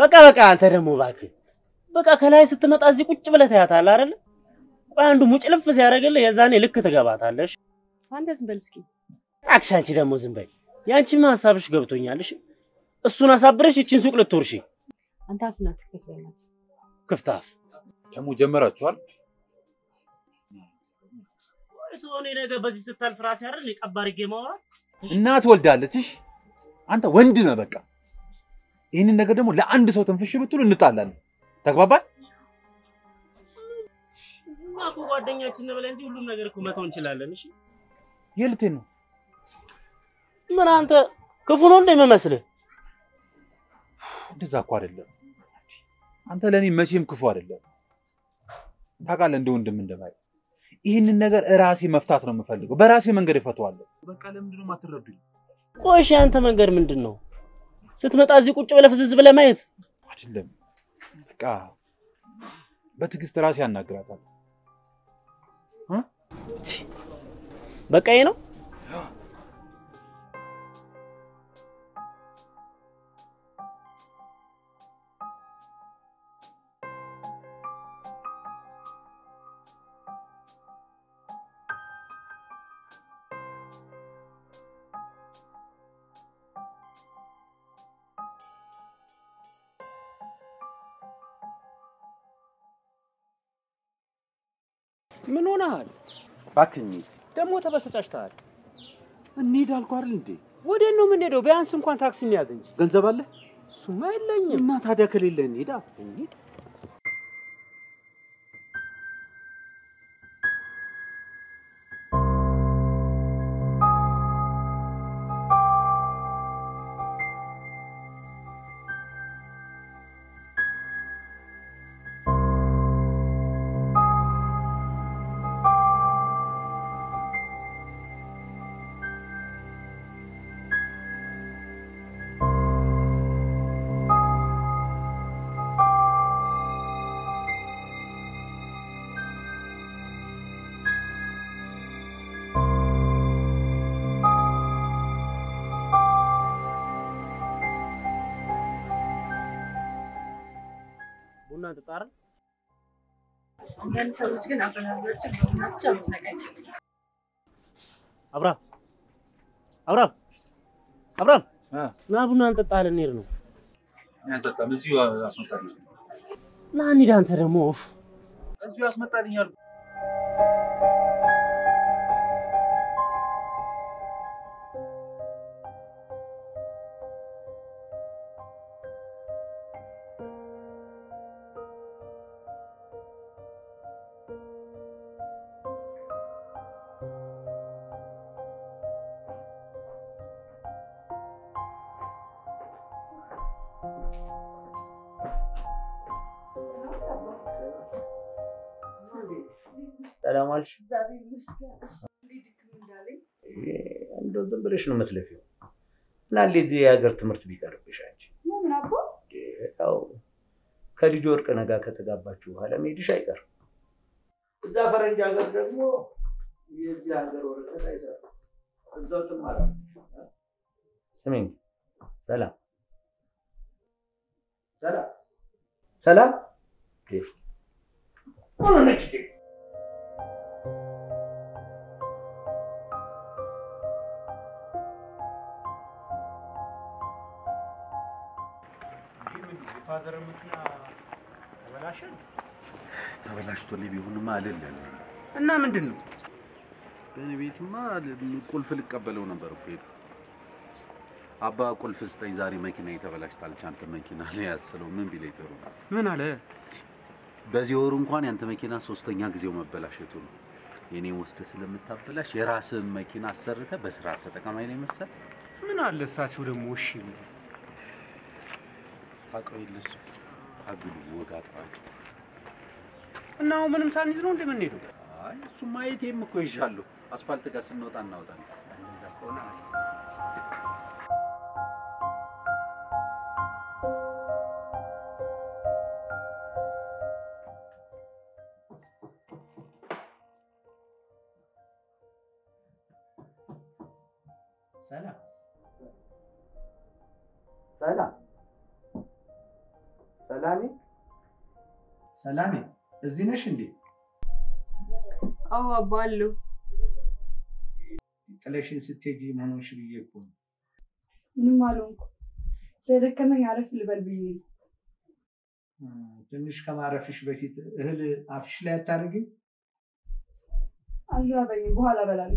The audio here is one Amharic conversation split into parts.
በቃ በቃ አንተ ደግሞ እባክህ በቃ ከላይ ስትመጣ እዚህ ቁጭ ብለህ ታያታለህ አይደለ? ቆይ አንዱ ሙጭልፍ ሲያደርግልህ የዛኔ ልክ ትገባታለሽ። አንተ ዝም በል እስኪ። እባክሽ አንቺ ደግሞ ዝም በይ። ያንቺማ ሀሳብሽ ገብቶኛል። እሺ እሱን አሳብረሽ ይችን ሱቅ ልትወርሺ አንተ አፍና ትክፈት በእናት ክፍታፍ ደግሞ ጀመራችኋል። እኔ ነገ በዚህ ስታልፍ ራሴ አይደል ቀባ አድርጌ ማውራት እናት ወልዳለች። እሺ አንተ ወንድ ነህ። በቃ ይህንን ነገር ደግሞ ለአንድ ሰው ትንፍሽ ብትሉ እንጣላለን። ተግባባል? እኛ እኮ ጓደኛችን ነው ብለን እንጂ ሁሉም ነገር እኮ መተው እንችላለን። እሺ የልቴን ነው ምን አንተ ክፉ ነው እንደ የሚመስልህ? እንደዛ እኮ አይደለም። አንተ ለእኔ መቼም ክፉ አይደለም። ታውቃለህ፣ እንደ ወንድም እንደማይ ይህንን ነገር እራሴ መፍታት ነው የምፈልገው። በራሴ መንገድ እፈተዋለሁ። በቃ ለምንድን ነው የማትረዱኝ? ቆይ እሺ ያንተ መንገድ ምንድን ነው? ስትመጣ እዚህ ቁጭ ብለህ ፍዝዝ ብለህ ማየት አይደለም። በቃ በትዕግስት ራሴ ያናግራታል። በቃ ይሄ ነው። ምን ሆነሃል? እባክህ እንሂድ። ደግሞ ተበሰጫጭተሃል። እንሂድ አልኩህ አይደል እንዴ? ወዴት ነው የምንሄደው? ቢያንስ እንኳን ታክሲ እንያዝ እንጂ። ገንዘብ አለ? እሱማ የለኝም። እና ታዲያ ከሌለ እንሂዳ። እንሂድ። ቡና ትጣራ አንዳንድ ሰዎች ግን አፈናዛቸው በሆናቸው አምትነቃ ይመስለኛል። አብራም አብራም አብራም እ ና ቡና እንጠጣ ልንሄድ ነው። እኔ አልጠጣም። እዚሁ አስመጣልኝ። ና እንሂድ። አንተ ደግሞ ኡፍ እዚሁ አስመጣልኝ አልኩህ። ሰላም ዋልሽ። እግዚአብሔር ይመስገን። እንዴት ድክም እንዳለኝ እንደው ዝም ብለሽ ነው የምትለፊው። ምናለ እዚህ የሀገር ትምህርት ቢቀርብሽ አንቺ። ምን አቦ ያው ከልጅ ወርቅ ነጋ ከተጋባችሁ በኋላ መሄድሽ አይቀርም። እዛ ፈረንጅ ሀገር ደግሞ የዚህ ሀገር ወረቀት አይሰራም። እዛው ትማራለሽ። ስሚኝ፣ ሰላም ሰላም ሰላም ምን ሆነች? የፋዘር መኪና ተበላሸን ተበላሽቶልኝ ቢሆንማ አልልም። እና ምንድን ነው? በእኔ ቤትማ ቁልፍ ልቀበለው ነበር እኮ ሄድኩ። አባ ቁልፍ ስጠኝ፣ ዛሬ መኪና ተበላሽታለች። አንተ መኪና ላይ ያስለው ምን ቢለኝ ጥሩ ነው። ምን አለ? በዚህ ወሩ እንኳን ያንተ መኪና ሶስተኛ ጊዜው መበላሸቱ ነው። የኔ ወስደህ ስለምታበላሽ የራስህን መኪና አሰርተህ በስርዓት ተጠቀማኝ ነው መሰል። ምን አለ እሳቸው ደግሞ እሺ ቢሉ። ታውቀው የለ እሱ አግሉ ወግ አጥባቂ። እና አሁን ምንም ሳንይዝ ነው እንደምንሄደው? አይ እሱማ የቴም እኮ ይዣለሁ። አስፋልት ጋር ስንወጣ እናወጣለን። እንደዛ ከሆነ አሪፍ። ሰላም ሰላም ሰላሜ ሰላሜ፣ እዚህ ነሽ እንዴ? አዎ አባ አለሁ። ጥለሽን ስትሄጂ ምን ሆንሽ ብዬ እኮ ነው። ምንም አልሆንኩ። ስለደከመኝ አረፍ ልበል ብዬ ነው። እም፣ ትንሽ ከማረፍሽ በፊት እህል አፍሽ ላይ አታደርጊም? አልራበኝም፣ በኋላ እበላለሁ።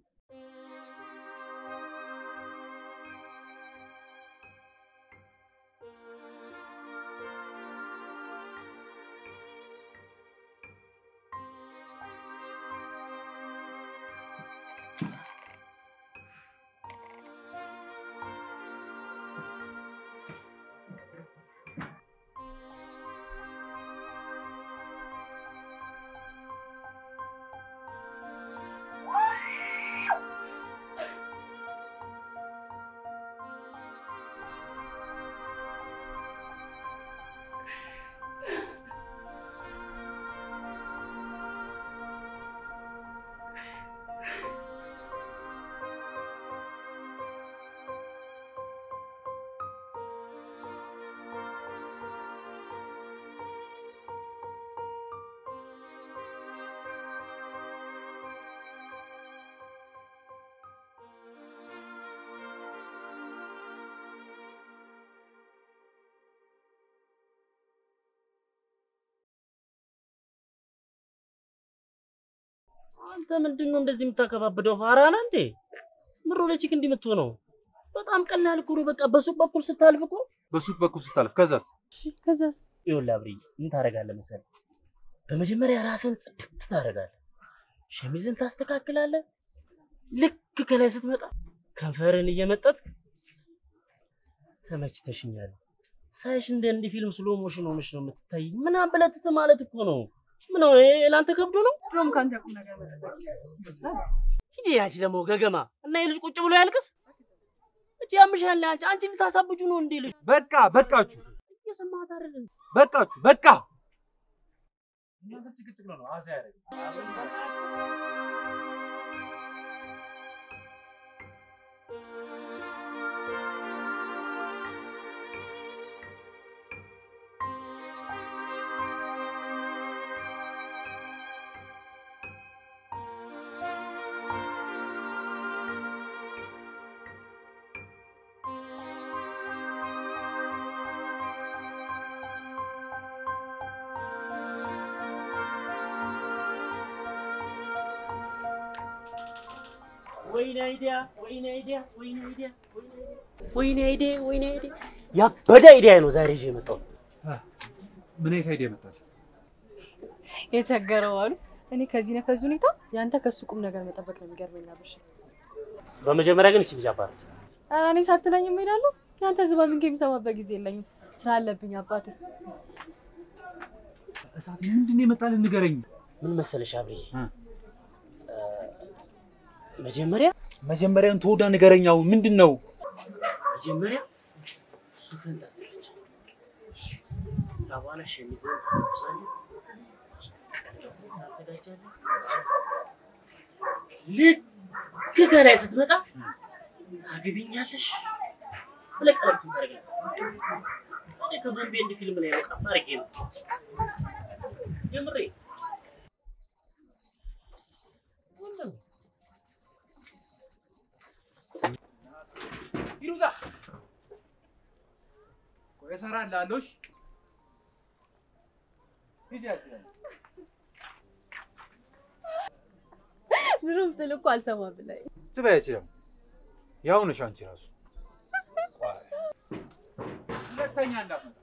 አንተ ምንድን ነው እንደዚህ የምታከባብደው? ፋራ ነህ እንዴ? ምሮ ለቺክ እንዲህ የምትሆነው በጣም ቀላል እኮ ነው። በቃ በሱቅ በኩል ስታልፍ እኮ በሱቅ በኩል ስታልፍ ከዛስ ከዛስ ይኸውልህ አብርዬ ምን ታደርጋለህ መሰለህ? በመጀመሪያ ራስን ጽድት ታደርጋለህ፣ ሸሚዝን ታስተካክላለህ። ልክ ከላይ ስትመጣ ከንፈርን እየመጠጥ ተመችተሽኛል፣ ሳይሽ እንደ እንዲህ ፊልም ስሎ ሞሽን ሆነሽ ነው የምትታይ ምናምን ብለህ ትት ማለት እኮ ነው። ምን ነው ይሄ ለአንተ ከብዶ ነው? ድሮም ከአንተ ቁም ነገር መጠበቅ ይመስላል። ሂጂ ያቺ ደግሞ ገገማ እና የልጅ ቁጭ ብሎ ያልቅስ እቺ ያምሻል። አንቺ አንቺ ልታሳብጁ ነው እንዴ? ልጅ በቃ በቃችሁ፣ እየሰማት አይደል? በቃችሁ፣ በቃ እናንተ ጭቅጭቅ ነው ነው አዛ ያደረገ ወይኔ አይዲያ፣ ወይኔ አይዲያ፣ ወይኔ አይዲያ፣ ወይኔ አይዲያ፣ ወይኔ አይዲያ። ያበደ አይዲያ ነው ዛሬ ይዤ የመጣሁት። ምን አይነት አይዲያ መጣች? የቸገረው አሉ። እኔ ከዚህ ነፈዝ ሁኔታ ያንተ ከሱ ቁም ነገር መጠበቅ ነው የሚገርመኝ። አብርሽ በመጀመሪያ ግን እቺ ልጅ አባረች። ኧረ እኔ ሳትለኝ እሄዳለሁ። ያንተ ዝባዝንኬ የምሰማበት ጊዜ የለኝም ስላለብኝ አባቴ። እሳት ምንድን ነው የመጣልን? ንገረኝ። ምን መሰለሽ አብርዬ፣ እ። መጀመሪያ መጀመሪያውን ተወዳ ንገረኛው ምንድን ነው? መጀመሪያ ሱፍን ታዘጋጃለህ። ከዛ በኋላ ሸሚዝን ትለብሳለህ፣ ቀለሙን ታዘጋጃለህ። ልክ ከላይ ስትመጣ ታገቢኛለሽ ብለህ ቀለምቱን ታደርጋለህ። እኔ ከቦምቤ እንድ ፊልም ላይ በቃ አድርጌ ነው የምሬ ይሩዛ ቆይ እሰራልሃለሁ። እሺ ሂጂ አትበል። ድሮም ስል እኮ አልሰማም ብላኝ ትበይ አይችልም። ያው ነሽ አንቺ ራሱ ቆይ፣ ሁለተኛ እንዳትመጣ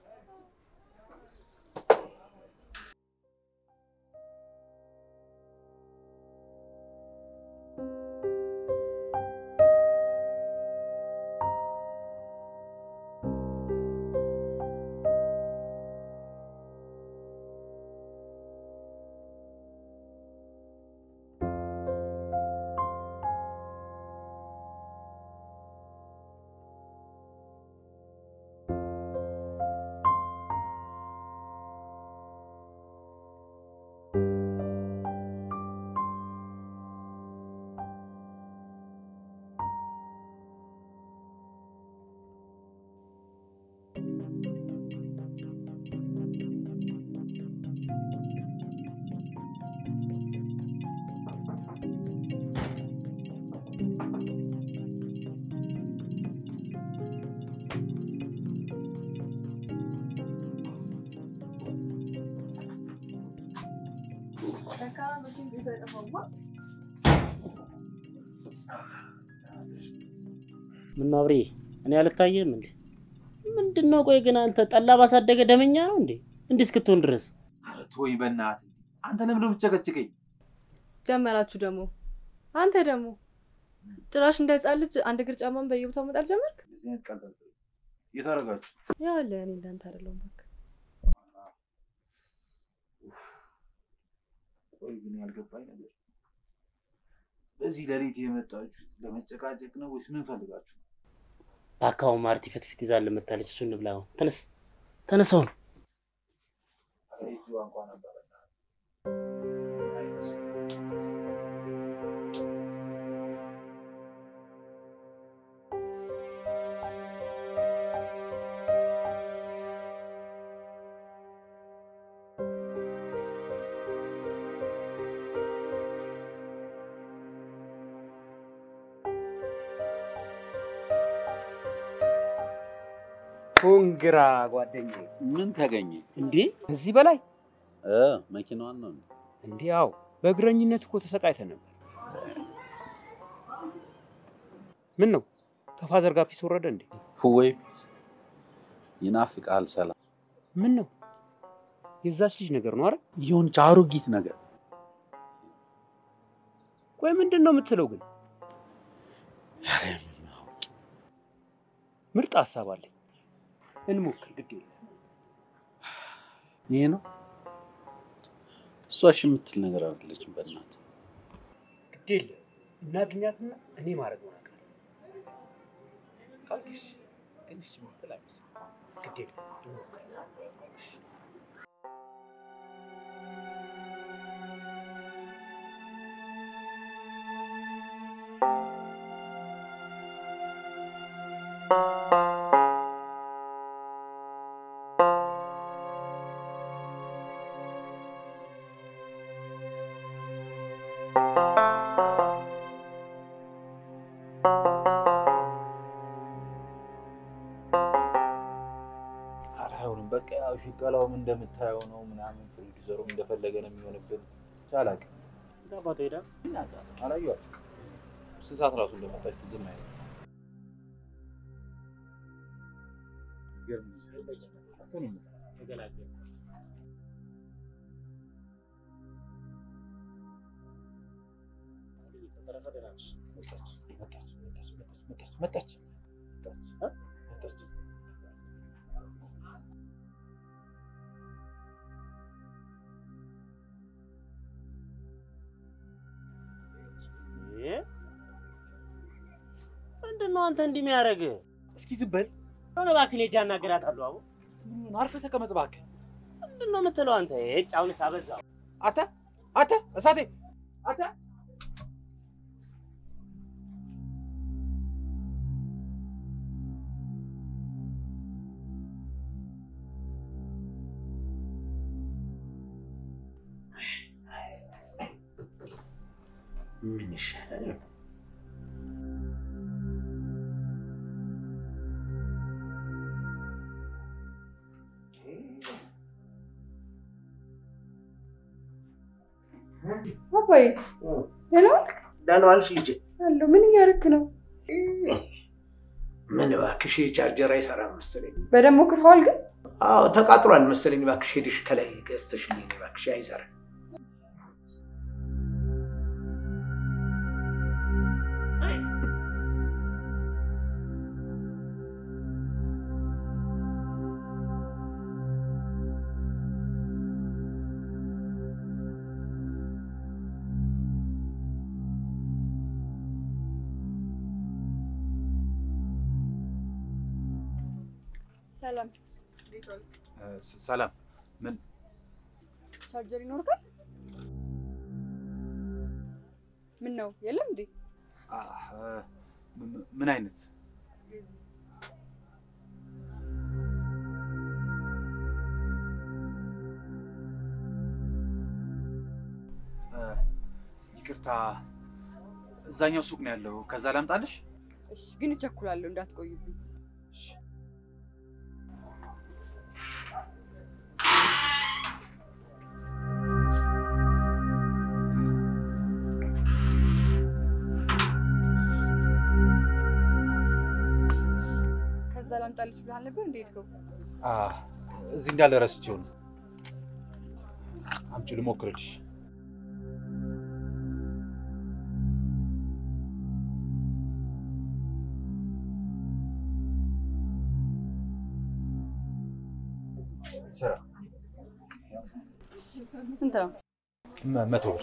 ምን አብሬ እኔ አልታየም እንዴ? ምንድን ነው? ቆይ ግን አንተ ጠላ ባሳደገ ደመኛ ነው እንዴ? እንዲህ እስክትሆን ድረስ ኧረ ተወኝ በእናትህ። አንተ ለምንድን ነው የምትጨቀጭቀኝ? ጀመራችሁ ደግሞ አንተ ደግሞ ጭራሽ እንደ ህፃን ልጅ አንድ እግር ጫማን በየቦታው መጣል ጀመርክ። እንደዚህ አይነት ቀልድ አልፈልግም። የት አደረጋችሁ? ያው አለ እኔ እንዳንተ አይደለሁም። እባክህ ቆይ ግን ያልገባኝ ነገር በዚህ ሌሊት የመጣችሁት ለመጨቃጨቅ ነው ወይስ ምን ፈልጋችሁ? በአካባቢ ማርቲ ፍትፍት ይዛል መታለች። እሱ እንብላ አሁን። ተነስ ተነሳው። ኧረ እጅ እንኳ ነበረ ኮንግራ ጓደኛዬ። ምን ተገኘ? እንዴ ከዚህ በላይ እ መኪናዋን ነው እንዴ? እንዲህ ያው በእግረኝነት እኮ ተሰቃይተን ነበር። ምን ነው ከፋዘር ጋር ፒስ ወረደ እንዴ? ወይ ይናፍቃል። ሰላም ምን ነው የዛች ልጅ ነገር ነው አይደል? የሆነች አሮጊት ነገር ቆይ ምንድን ነው የምትለው ግን? ኧረ ምን አውቄ። ምርጥ ሀሳብ አለኝ። እንሞክር። ግድ የለም ይሄ ነው እሷ እሺ የምትል ነገር አይደለችም። በእናትህ ግድ የለም እናግኛትና እኔ ማድረግ ነው ነገር ካልክሽ ግን እሺ የምትል አይመስልም። ግድ የለም እንሞክር። ኧረ አይሆንም። በቃ ያው ሽቀላውም እንደምታየው ነው ምናምን፣ ፕሮዲውሰሩም እንደፈለገ ነው የሚሆንብን። ቻላቅ አባቶ ሄዳ አላየኋትም። ስንት ሰዓት ራሱ እንደመጣች ትዝም አይልም። ተገላገል ተረፈ ደህና ነሽ? መጣች መጣች መጣች መጣች መጣች መጣች መጣች። እ? ምንድን ነው አንተ እንዲህ የሚያደርግህ? እስኪ ዝም በል። ሆነ እባክህ እኔ ሂጅ አናግራታለሁ። አቡ ምን አርፈህ ተቀመጥ እባክህ። ምንድን ነው የምትለው አንተ? እጭ አሁንስ አበዛው። አተ አተ እሳቴ አተ ምን ይሻላል? አባዬ ደህና ዋልክ? ደህና ዋልሽ ልጄ? አለሁ። ምን እያደረክ ነው? ምን እባክሽ ቻርጀር አይሰራም መሰለኝ። በደንብ ሞክረኸዋል ግን? አዎ ተቃጥሏል መሰለኝ። እባክሽ ሄድሽ ከላይ ገዝተሽልኝ እባክሽ፣ አይሰራም። ሰላም እንዴት ዋልክ? ሰላም ምን ቻርጀር ይኖርካል? ምን ነው የለም እንዴ? አህ፣ ምን- ምን አይነት እ፣ ይቅርታ እዛኛው ሱቅ ነው ያለው። ከዛ ላምጣልሽ? እሺ፣ ግን እቸኩላለሁ እንዳትቆይብኝ። ላምጣልሽ ብለሃል ነበር እንደ ሄድከው? አ እዚህ እንዳለ ረስቼው ነው። አምጪው ልሞክርልሽ። ስራ ስንት ነው? መ- መቶ ብር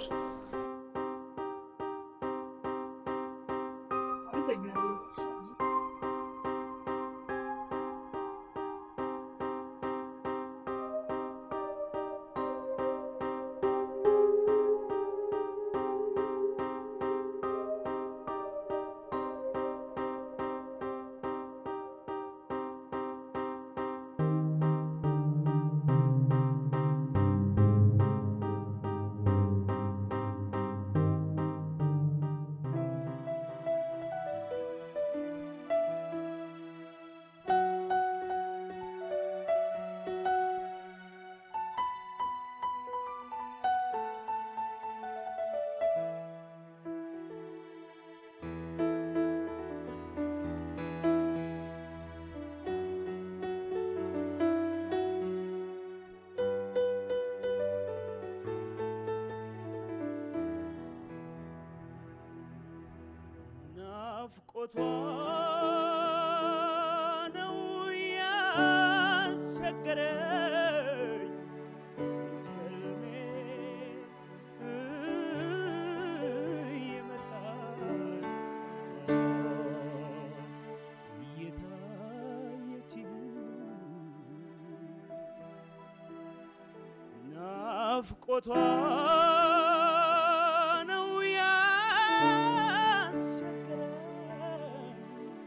ናፍቆቷ ነው ያስቸገረኝ በሕልሜ እየመጣች እየታየችኝ ናፍቆቷ ነው ያስቸገረኝ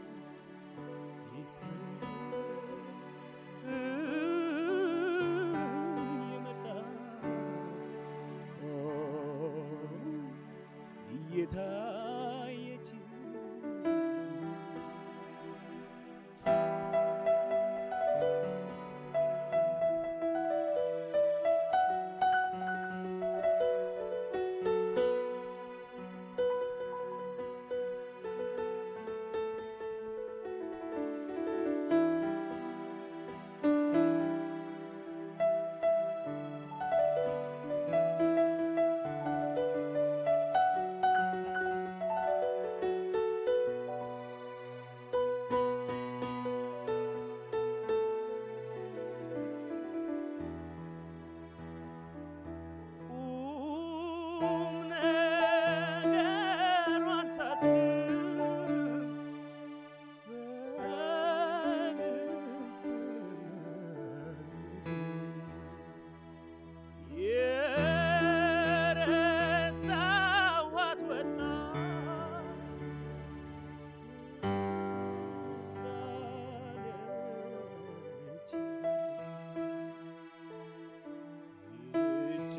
እየታየች ቁም ነገሯን ሳስብ በልብ የረሳኋት ወጣት ትዝ አለች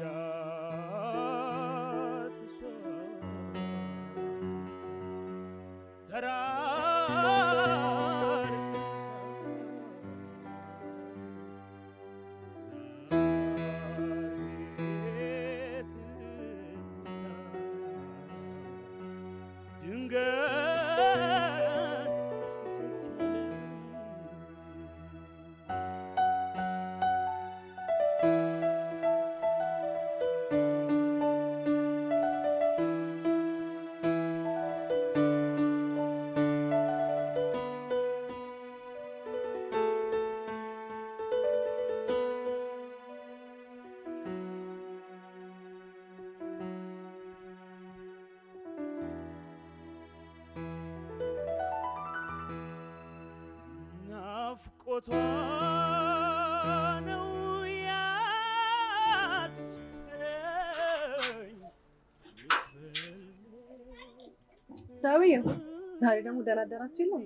ትቻት እሷ ተራርቅ ድንገት ቸቸለ ናፍቆቷ ነው ያስቸገረኝ ሰውዬው ዛሬ ደግሞ ደህና አደራችሁ የለም?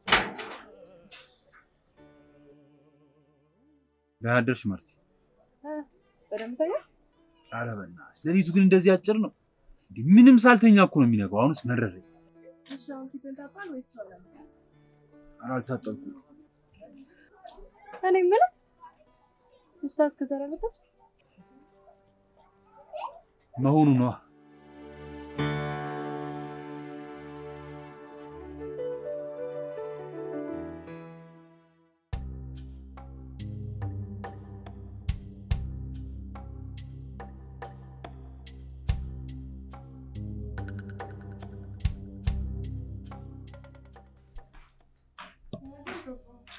ደህና አደርሽ ማርቲ። በደምብ ተኛ። ኧረ በእናትሽ ሌሊቱ ግን እንደዚህ አጭር ነው እንዴ? ምንም ሳልተኛ እኮ ነው የሚነጋው። አሁንስ መረረኝ። እሺ አሁን ፊትህን ታጥባለህ ወይስ ትሰራለህ? ኧረ አልታጠብኩም። እኔ የምልህ ኡስታዝ ከዛሬ አልመጣም? መሆኑ ነዋ።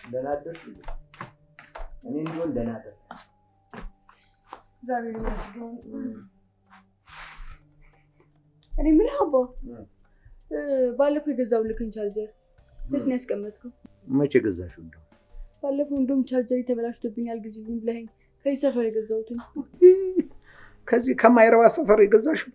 ደህና አደርሽ? እኔ እንዲሆን ደህና አደርሽ። እግዚአብሔር ይመስገን። እኔ የምልህ አባ እ፣ ባለፈው የገዛሁልህን ቻርጀር የት ነው ያስቀመጥከው? መቼ ገዛሽው? እንደው ባለፈው እንደውም ቻርጀር ተበላሽቶብኛል ጊዜልኝ ብለኸኝ ከዚህ ሰፈር የገዛሁትን ከዚህ ከማይረባ ሰፈር የገዛሽው?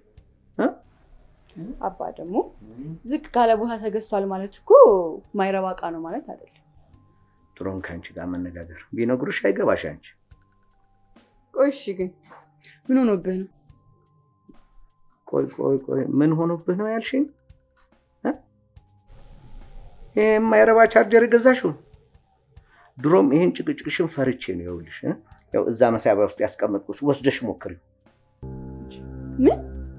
አባ ደግሞ ዝቅ ካለ ቦታ ተገዝቷል ማለት እኮ ማይረባ እቃ ነው ማለት አይደለም። ጥሩም ከአንቺ ጋር መነጋገር ቢነግሩሽ አይገባሽ አንቺ። ቆይ እሺ፣ ግን ምን ሆኖብህ ነው? ቆይ ቆይ ቆይ ምን ሆኖብህ ነው ያልሽኝ? እ? ይሄ የማይረባ ቻርጀር የገዛሽው? ድሮም ይሄን ጭቅጭቅሽን ፈርቼ ነው። ይኸውልሽ እ? ያው እዛ መሳቢያ ውስጥ ያስቀመጥኩት ወስደሽ ሞክሪው። ምን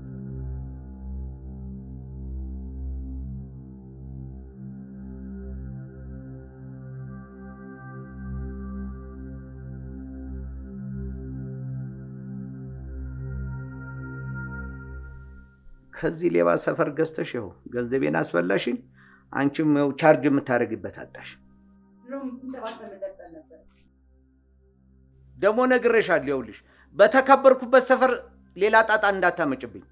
ከዚህ ሌባ ሰፈር ገዝተሽ ይኸው ገንዘቤን አስበላሽኝ። አንቺም ያው ቻርጅ የምታደርግበት አጣሽ። ደግሞ ነግሬሻለሁ። ይኸውልሽ በተከበርኩበት ሰፈር ሌላ ጣጣ እንዳታመጭብኝ።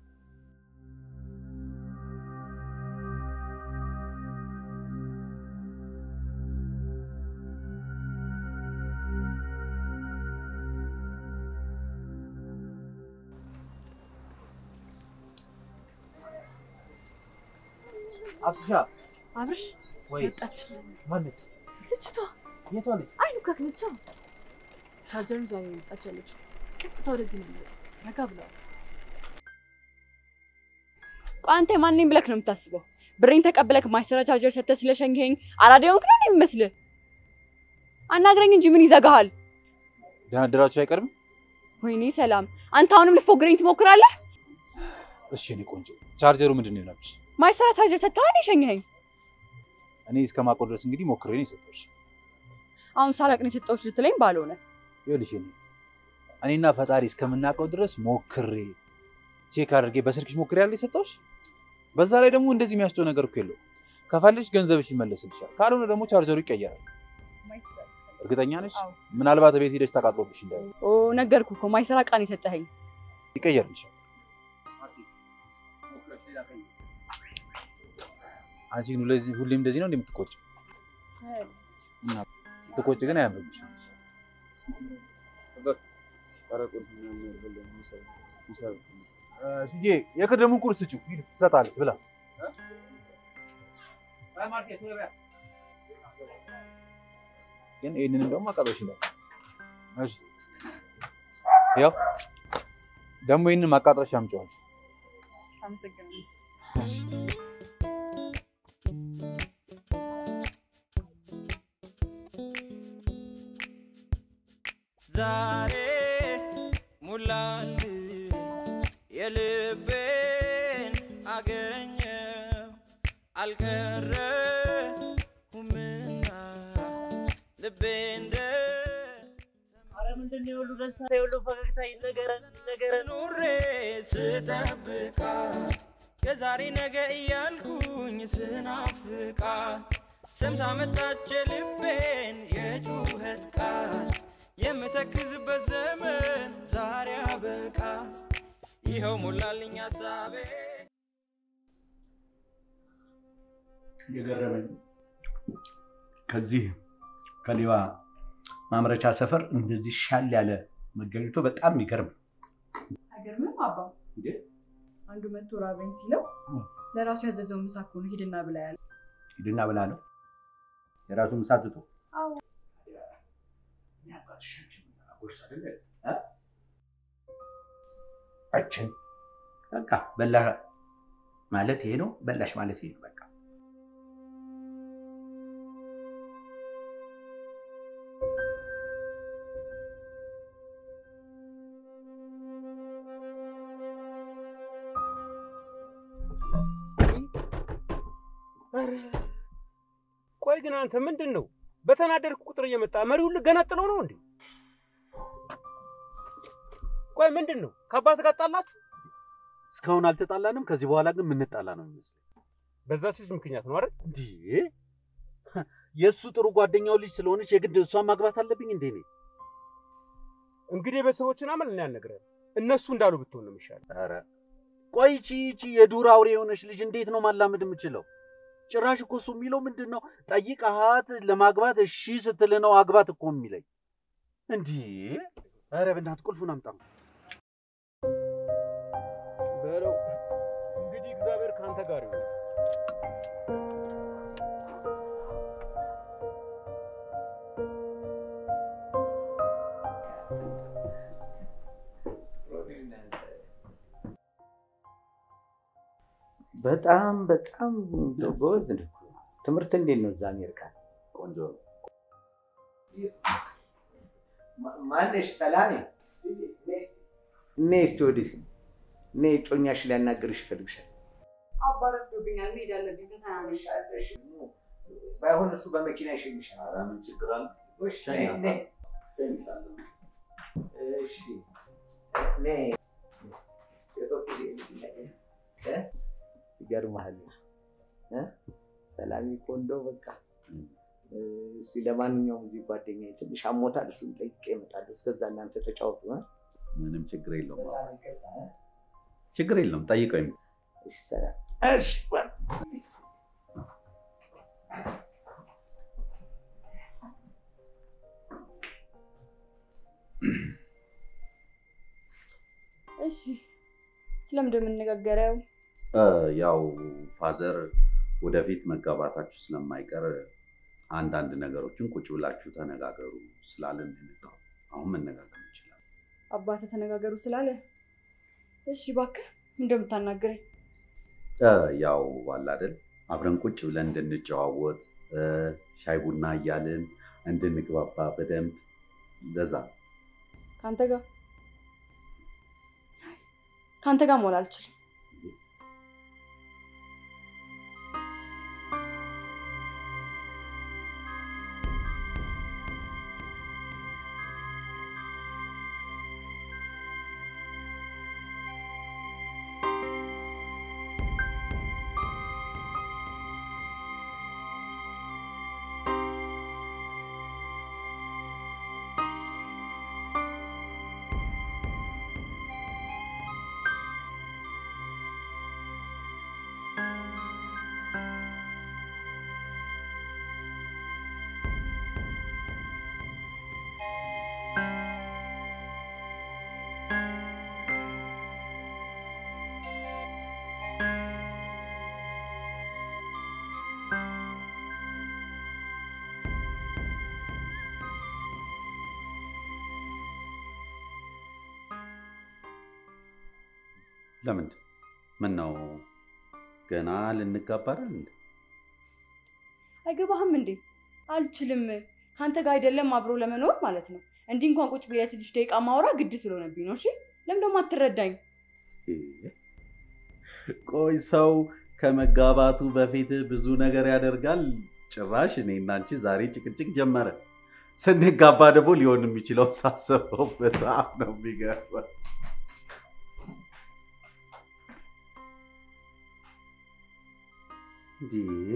አብስሻ አብርሽ ወይ መጣች ማነች? ልጅቷ። የቷ ልጅ? አይኑ ካክነቻ ቻርጀሩን ይዛ ነው የመጣች ያለችው። ቀጥታ ወደዚህ ነው የሚመጣው። ረጋ ብለዋል። ቆይ አንተ ማንኝ ብለክ ነው የምታስበው? ብሬን ተቀብለክ ማይሰራ ቻርጀር ሰተህ ስለሸንገኝ አራዳ የሆንክ ነው የሚመስልህ? አናግረኝ እንጂ ምን ይዘጋሃል? ደናደራችሁ አይቀርም? ወይኔ ሰላም፣ አንተ አሁንም ልትፎግረኝ ትሞክራለህ? እሺ እኔ ቆንጆ ቻርጀሩ ምንድን ነው የሆነብሽ? ማይሰራ ቻርጀር ሰተህ የሸኘኸኝ። እኔ እስከማውቀው ድረስ እንግዲህ ሞክሬ ነው የሰጠሁሽ። አሁን ሳላቅ ነው የሰጠሁሽ ልትለኝ ባልሆነ ይኸውልሽ የኔ እህት፣ እኔና ፈጣሪ እስከምናውቀው ድረስ ሞክሬ ቼክ አድርጌ በስልክሽ ሞክሬ ያለ የሰጠሁሽ። በዛ ላይ ደግሞ እንደዚህ የሚያስጨው ነገር እኮ የለውም። ከፈለግሽ ገንዘብሽ ይመለስልሻል፣ ካልሆነ ደግሞ ቻርጀሩ ይቀየራል። እርግጠኛ ነሽ? አዎ። ምናልባት ቤት ሄደሽ ተቃጥሎብሽ እንዳይ ኦ ነገርኩህ እኮ ማይሰራ ቃን የሰጠኸኝ። ይቀየርልሻል። አንቺ ግን ሁለዚህ ሁሌም እንደዚህ ነው እንደምትቆጭ ስትቆጭ ግን አያምርብሽም። እ የቅድሙን ቁርስ ስጪው ሂድ፣ ትሰጣለች ብላ ግን ይህንን ደግሞ ማቃጠልሽ ነው። እሺ ያው ደግሞ ይህንን ማቃጠልሽ አምጪዋለሽ። አመሰግናለሁ። ዛሬ ሙላል የልቤን አገኘው አልቀረሁምና ልቤ እንደ አረ ምንድን ነው የሁሉ ደስታ የሁሉ ፈገግታ ይነገረን ይነገረን። ኑሬ ስጠብቃ የዛሬ ነገ እያልኩኝ ስናፍቃ ሰምታ መጣች ልቤን የጩኸት ቃል የምተክዝበት ዘመን ዛሬ አበቃ ይኸው ሞላልኝ ሀሳቤ የገረመኝ ከዚህ ከሌባ ማምረቻ ሰፈር እንደዚህ ሻል ያለ መገኘቱ በጣም የሚገርም አይገርምም አባ? እንዴ? አንዱ መቶ ራበኝ ሲለው ለራሱ ያዘዘውን ምሳ እኮ ነው ሂድና ብላ ያለ። ሂድና ብላ ነው የራሱ ምሳ ትቶ አዎ። አችን በቃ በላ ማለት ይሄ ነው። በላሽ ማለት ይሄ ነው። በቃ ቆይ ግን አንተ ምንድን ነው በተናደድክ ቁጥር እየመጣ መሪውን ልገነጥለው ነው እንዴ? ቆይ ምንድን ነው ከአባት ጋር ጣላችሁ? እስካሁን አልተጣላንም። ከዚህ በኋላ ግን የምንጣላ ነው የሚመስለው። በዛ ሴት ምክንያት ነው አይደል? እንዴ የእሱ ጥሩ ጓደኛው ልጅ ስለሆነች የግድ እሷን ማግባት አለብኝ እንዴ? እኔ እንግዲህ የቤተሰቦችን አመል እኔ አልነግርህም። እነሱ እንዳሉ ብትሆን ነው የሚሻለው። ኧረ ቆይ ይቺ ይቺ የዱር አውሬ የሆነች ልጅ እንዴት ነው ማላመድ የምችለው? ጭራሽ እኮ እሱ የሚለው ምንድን ነው ጠይቀሃት ለማግባት እሺ ስትል ነው አግባት እኮ የሚለኝ። እንዲህ ኧረ በእናትህ ቁልፉን አምጣ። በለው እንግዲህ እግዚአብሔር ከአንተ ጋር ይሁን። በጣም በጣም እንደው ጎበዝ ነው። ትምህርት እንዴት ነው እዛ አሜሪካ? ቆንጆ ነው። ማነሽ? ሰላሜ ነይ እስኪ ወዲህ ነይ፣ ጮኛሽ ሊያናግርሽ ይፈልግሻል። አባረፍዶብኛል። መሄድ አለብኝ። ፈተና ነው። ባይሆን እሱ በመኪና ይሸኝሻል። ኧረ ምን ችግር አለ? እሺ ነይ፣ ነይ። እሺ ነይ። ይገርምሃል እ ሰላሜ እኮ እንደው በቃ እስኪ ለማንኛውም እዚህ ጓደኛዬ ትንሽ አሞታል፣ እሱን ጠይቄ እመጣለሁ። እስከዛ እናንተ ተጫወቱ እ ምንም ችግር የለውም። በጣም ይቅርታ እ ችግር የለውም። ጠይቀኝ። እሺ ሰላም። እሺ እሺ ስለምንድን ነው የምንነጋገረው? እ ያው ፋዘር ወደፊት መጋባታችሁ ስለማይቀር አንዳንድ ነገሮችን ቁጭ ብላችሁ ተነጋገሩ ስላለን ነው የመጣሁት። አሁን መነጋገር እንችላለን። አባትህ ተነጋገሩ ስላለ እሺ እባክህ እንደምታናግረኝ እ ያው አለ አይደል አብረን ቁጭ ብለን እንድንጨዋወት እ ሻይ ቡና እያልን እንድንግባባ በደንብ ለዛ ነው። ከአንተ ጋር ከአንተ ጋር መሆን አልችልም። ለምንድን ምን ነው ገና ልንጋባ አይደል እንዴ? አይገባህም እንዴ? አልችልም። ከአንተ ጋር አይደለም አብሮ ለመኖር ማለት ነው። እንዲህ እንኳን ቁጭ ብዬ ትንሽ ደቂቃ ማውራ ግድ ስለሆነብኝ ነው። እሺ ለምን ደግሞ አትረዳኝ? ቆይ ሰው ከመጋባቱ በፊት ብዙ ነገር ያደርጋል። ጭራሽ እኔ እና አንቺ ዛሬ ጭቅጭቅ ጀመረ። ስንጋባ ደግሞ ሊሆን የሚችለው ሳስበው በጣም ነው የሚገርመው። እንዴ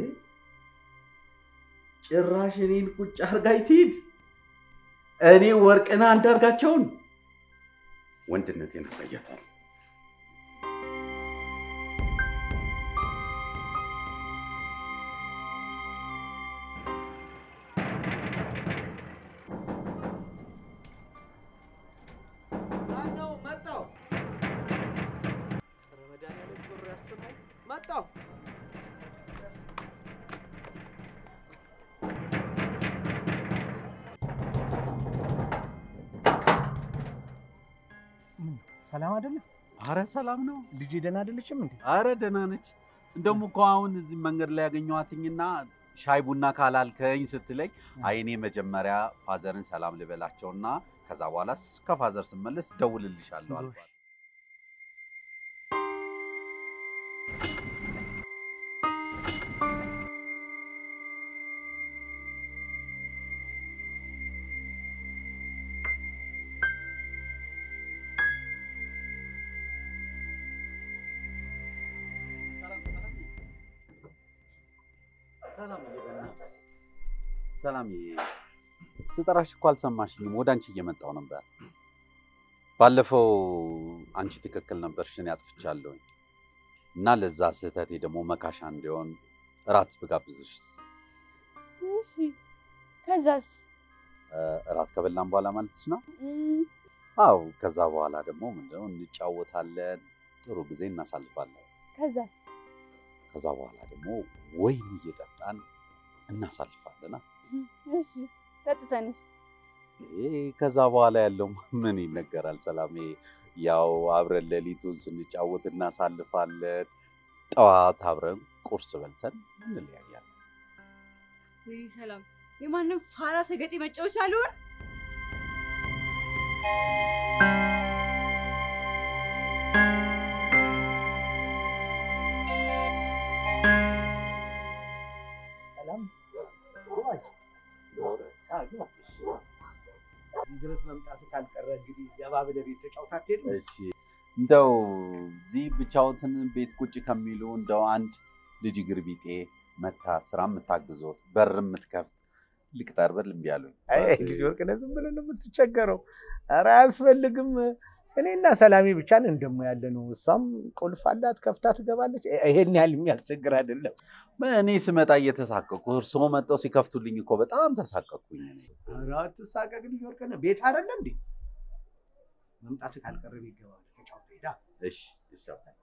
ጭራሽ እኔን ቁጭ አርጋኝ ትሂድ። እኔ ወርቅና አንዳርጋቸውን ወንድነቴን አሳያታለሁ። ማነው መጣው? ረመዳን ቁር ያስማል መጣው ሰላም አይደለም? አረ ሰላም ነው። ልጄ ደህና አይደለችም እንዴ? አረ ደህና ነች። እንደውም እኮ አሁን እዚህ መንገድ ላይ ያገኘኋትኝና ሻይ ቡና ካላልከኝ ስትለኝ አይ እኔ መጀመሪያ ፋዘርን ሰላም ልበላቸውና ከዛ በኋላ ከፋዘር ስመለስ ደውልልሻለሁ አልኳት። ሰላም በእናትህ ሰላምዬ ስጠራሽ እኮ አልሰማሽኝም። ወደ አንቺ እየመጣው ነበር። ባለፈው አንቺ ትክክል ነበርሽ፣ እኔ አጥፍቻለሁኝ እና ለዛ ስህተቴ ደግሞ መካሻ እንዲሆን እራት ብጋብዝሽ እሺ ከዛስ? እ፣ እራት ከበላን በኋላ ማለትሽ ነው? እም፣ አው ከዛ በኋላ ደግሞ ምንድነው እንጫወታለን፣ ጥሩ ጊዜ እናሳልፋለን። ከዛስ? ከዛ በኋላ ደግሞ ወይን እየጠጣን እናሳልፋለና እሺ ጠጥተንስ? ይሄ ከዛ በኋላ ያለው ምን ይነገራል? ሰላሜ ያው አብረን ሌሊቱን ስንጫወት እናሳልፋለን። ጠዋት አብረን ቁርስ በልተን እንለያያለን። ወይኔ ሰላም፣ የማንም ፋራ ሰገጤ መጫወቻ አልሆን። እዚህ ድረስ መምጣቱ ካልቀረ እንግዲህ ገባ ብለህ ቤት ተጫውተህ አትሄድም? እሺ እንደው እዚህ ብቻዎትን ቤት ቁጭ ከሚሉ እንደው አንድ ልጅ እግር ቢጤ መታ ስራ የምታግዞት በር የምትከፍት ልቅጠር ብል እምቢ አሉኝ። አይ ልጅ ወርቅነህ ዝም ብለህ ነው የምትቸገረው። ኧረ አያስፈልግም። እኔና ሰላሜ ብቻ ነን ደግሞ ያለ ነው። እሷም ቁልፍ አላት ከፍታ ትገባለች። ይሄን ያህል የሚያስቸግር አይደለም። እኔ ስመጣ እየተሳቀቁ እርስዎ መጥተው ሲከፍቱልኝ እኮ በጣም ተሳቀቅኩኝ። እኔ ኧረ አትሳቀቅ ልጅ ወርቅነህ። ቤት አይደለ እንዴ? መምጣቱ ካልቀረ ቤት ገባ ብለህ ተጫውተህ ሄዳ እሺ እሺ አባቴ።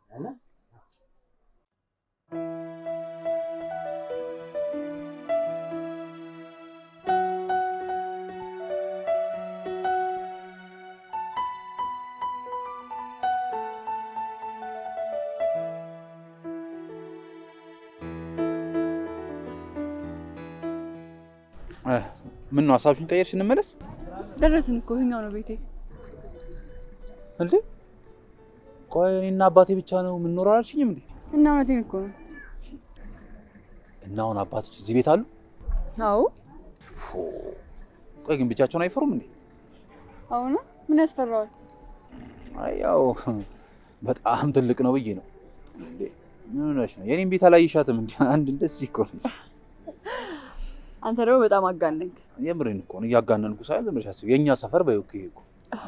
ምን ነው ሀሳብሽን ቀየርሽ? እንመለስ ደረስን እኮ ይኸኛው ነው ቤቴ። እንዴ? ቆይ እኔና አባቴ ብቻ ነው የምንኖረው አላልሽኝም እንዴ? እና እውነቴን እኮ ነው። እና አሁን አባቶች እዚህ ቤት አሉ? አዎ ፎ፣ ቆይ ግን ብቻቸውን አይፈሩም እንዴ? አሁን ምን ያስፈራዋል? አይ ያው በጣም ትልቅ ነው ብዬ ነው። እንዴ ምን ሆነሽ ነው? የኔን ቤት አላየሻትም እንዴ? አንድ እንደዚህ እኮ ነች። አንተ ደግሞ በጣም አጋነንክ። የምሬን እኮ ነው። እያጋነንኩ ሳይሆን ዝም ብለሽ አስቢ። የእኛ ሰፈር በይው እኮ ይሄ እኮ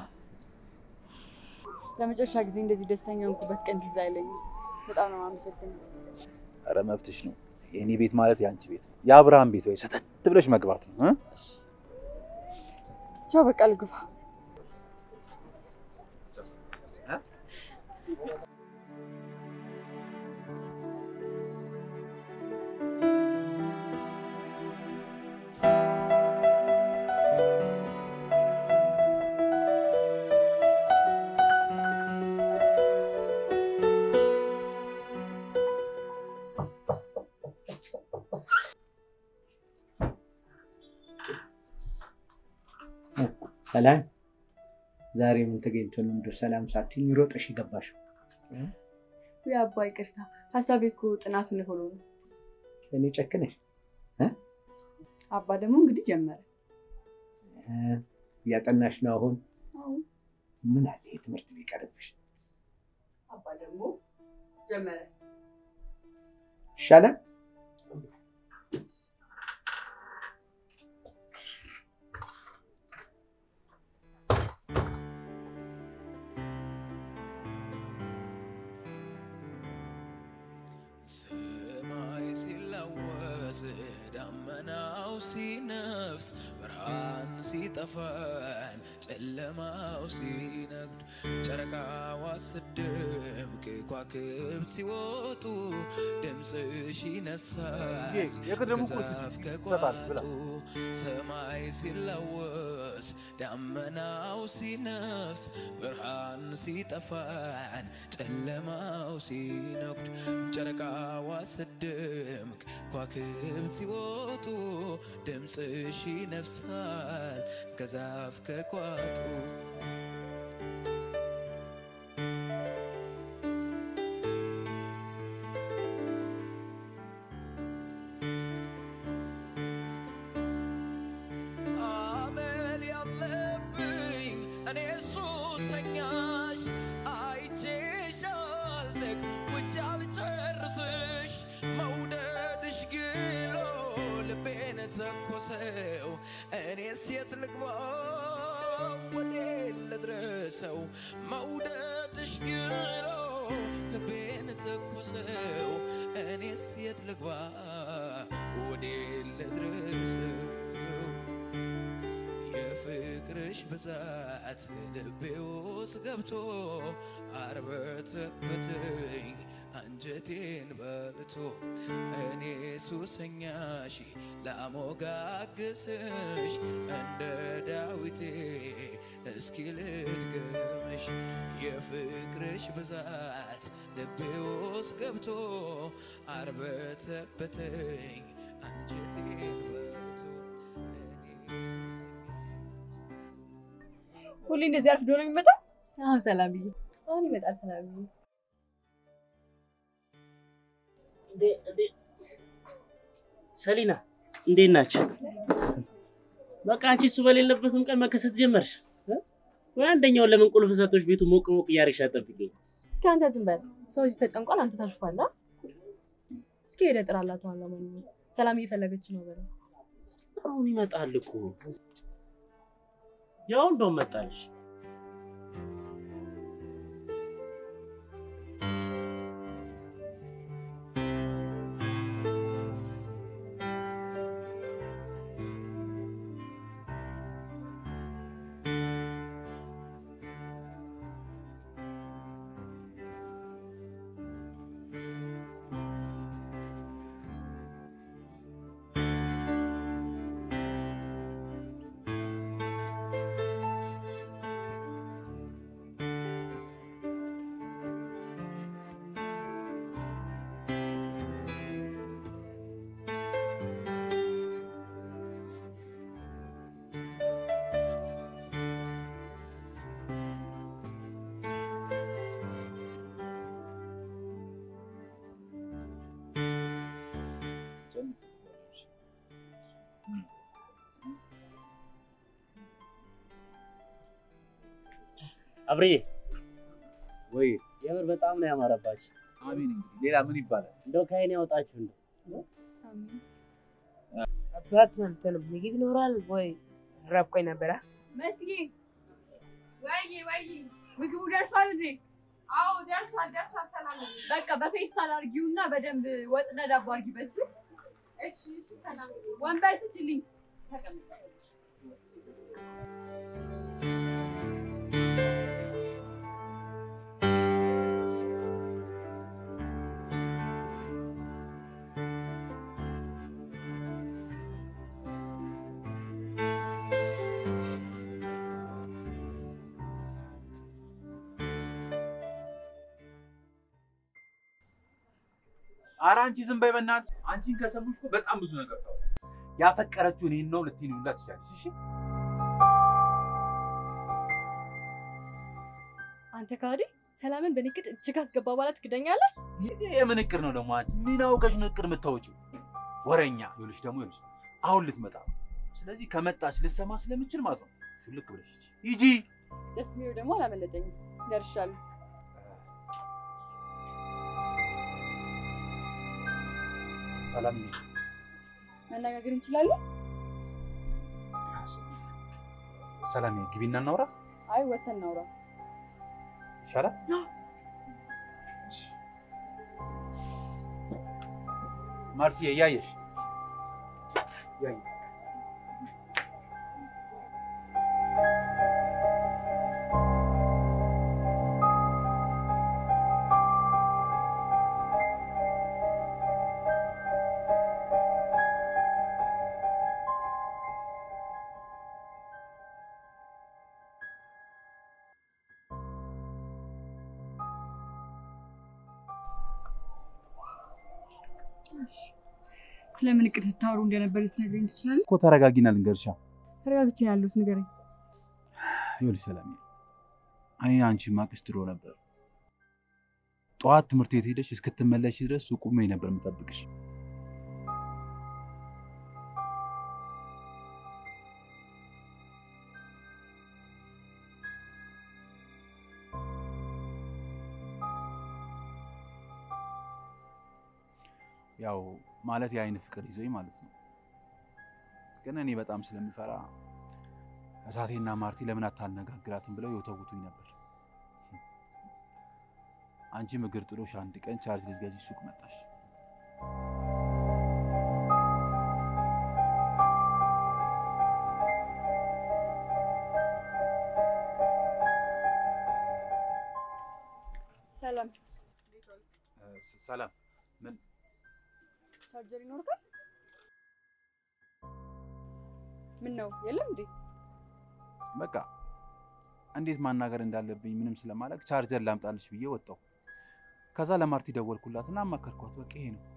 ለመጨረሻ ጊዜ እንደዚህ ደስተኛ ሆንኩበት ቀን ትዝ አይለኝም። በጣም ነው የማመሰግነው። ኧረ መብትሽ ነው። የእኔ ቤት ማለት የአንቺ ቤት ነው። የአብርሃም ቤት ወይ ሰተት ብለሽ መግባት ነው እ? ቻው፣ በቃ ልግባ። ሰላም፣ ዛሬ ምን ተገኝቶ ነው እንደው ሰላም ሳትይኝ ሮጠሽ የገባሽው? ውይ አባ ይቅርታ፣ ሀሳቤ እኮ ጥናቱን ሆኖ ነው። እኔ ጨክነሽ አባ ደግሞ እንግዲህ ጀመረ። እ፣ እያጠናሽ ነው አሁን? አዎ ምን አለ ይሄ ትምህርት ቢቀርብሽ አባ ደግሞ ጀመረ። ይሻላል። ሰማይ ሲላወስ ደመናው ሲነፍስ ብርሃን ሲጠፋን ጨለማው ሲነግድ ጨረቃዋ ስደምቅ ከዋክብት ሲወጡ ድምፅሽ ይነሳል የቅድሙ እኮ ከዛፍ ይሰጣል ብላ። ከቋጡ ሰማይ ሲላወስ ደመናው ሲነፍስ ብርሃን ሲጠፋን ጨለማው ሲነጉድ ጨረቃዋ ስደምቅ ከዋክብት ሲወጡ ድምፅሽ ይነፍሳል ከዛፍ ከቋጡ አመል ያለብኝ እኔ ሱሰኛሽ አይቼሽ አልጠግብ ውጭ አልጨርስሽ መውደድሽ ግሎ ልቤን ተኮሰው እኔስ የት ልግባ ወዴ ልድረሰው መውደድሽ ግሎ ልቤን ተኮሰው እኔስ የት ልግባ ወዴ ልድረሰው የፍቅርሽ ብዛት ልቤ ውስጥ ገብቶ አርበተበተኝ አንጀቴን በልቶ እኔ ሱሰኛሽ ላሞጋግስሽ እንደ ዳዊቴ እስኪ ልድገምሽ የፍቅርሽ ብዛት ልቤ ውስጥ ገብቶ አርበተበተኝ አንጀቴን በልቶ ሁሌ እንደዚህ አርፍዶ ነው የሚመጣው? አሁን ሰላምዬ፣ አሁን ይመጣል ሰላምዬ። ሰሊና እንዴት ናቸው? በቃ አንቺ እሱ በሌለበትም ቀን መከሰት ጀመርሽ እ? ወይ አንደኛውን ለምን ቁልፍ ሰጥቶሽ ቤቱ ሞቅ ሞቅ እያደረግሽ አጠብቂኝ። እስኪ አንተ ዝም በል። ሰው እዚህ ተጨንቋል፣ አንተ ታሽፋለህ። እስኪ ሄደህ ጥራላት። ዋና ማንኛውም ሰላም እየፈለገች ነው በለው። አሁን ይመጣል እኮ ያው እንደውም መጣልሽ። አብሬ ወይ የምር በጣም ነው ያማረባችሁ። አሜን። እንግዲህ ሌላ ምን ይባላል? እንደው ከዓይን ያውጣችሁ እንደው አባት እንትን ምግብ ይኖራል ወይ? ረብቆኝ ነበረ። መስጌ ወይዬ ወይዬ ምግቡ ደርሷል እንዴ? አዎ ደርሷል ደርሷል። ሰላም በቃ በፌስታል አድርጊውና በደንብ ወጥና ዳቦ አድርጊበት። እሺ እሺ። ሰላም ወንበር ስጭልኝ። ተቀመጥ። ኧረ አንቺ ዝም በይ በእናትሽ። አንቺን ከሰሙሽ እኮ በጣም ብዙ ነገር ታወራለች። ያፈቀረችው እኔን ነው ልትይኝ ሁላ ትችላለች። እሺ አንተ ካዲ ሰላምን በንግድ እጅግ አስገባ በኋላ ትክደኛለህ? ይሄ የምን እቅድ ነው ደግሞ? አንቺ ምን አውቀሽ ነው እቅድ የምታወጪው? ወረኛ ይኸውልሽ፣ ደግሞ ይኸውልሽ አሁን ልትመጣ ነው። ስለዚህ ከመጣች ልትሰማ ስለምችል ማለት ነው ሹልክ ብለሽ ሂጂ። ደስ የሚለው ደግሞ አላመለጠኝም። ደርሻለሁ። ሰላም መነጋገር እንችላለን? ሰላም፣ ግቢና እናውራ አይ ወተን እናውራ። ይሻላል። ማርትዬ እያየሽ እያየሽ ስለምን እቅድ ስታወሩ እንደነበር ልትነግረኝ ትችላለህ? እኮ ተረጋጊና ልንገርሻ። ተረጋግቼ ነው ያለሁት፣ ንገረኝ። ይኸውልሽ ሰላም፣ እኔ አንቺ ማቅሽ ድሮ ነበር። ጠዋት ትምህርት ቤት ሄደሽ እስክትመለሽ ድረስ ሱቅ ቆሜ ነበር የምጠብቅሽ። ያው ማለት የአይን ፍቅር ይዞኝ ማለት ነው። ግን እኔ በጣም ስለምፈራ እሳቴና ማርቲ ለምን አታነጋግራትም ብለው የወተውቱኝ ነበር። አንቺም እግር ጥሎሽ አንድ ቀን ቻርጅ ልትገዢ ሱቅ መጣሽ። ሰላም ሰላም ምን ቻርጀር ይኖርካል? ምን ነው የለም እንዴ? በቃ እንዴት ማናገር እንዳለብኝ ምንም ስለማላውቅ ቻርጀር ላምጣልሽ ብዬ ወጣሁ። ከዛ ለማርቲ ደወልኩላትና አማከርኳት። በቃ ይሄ ነው።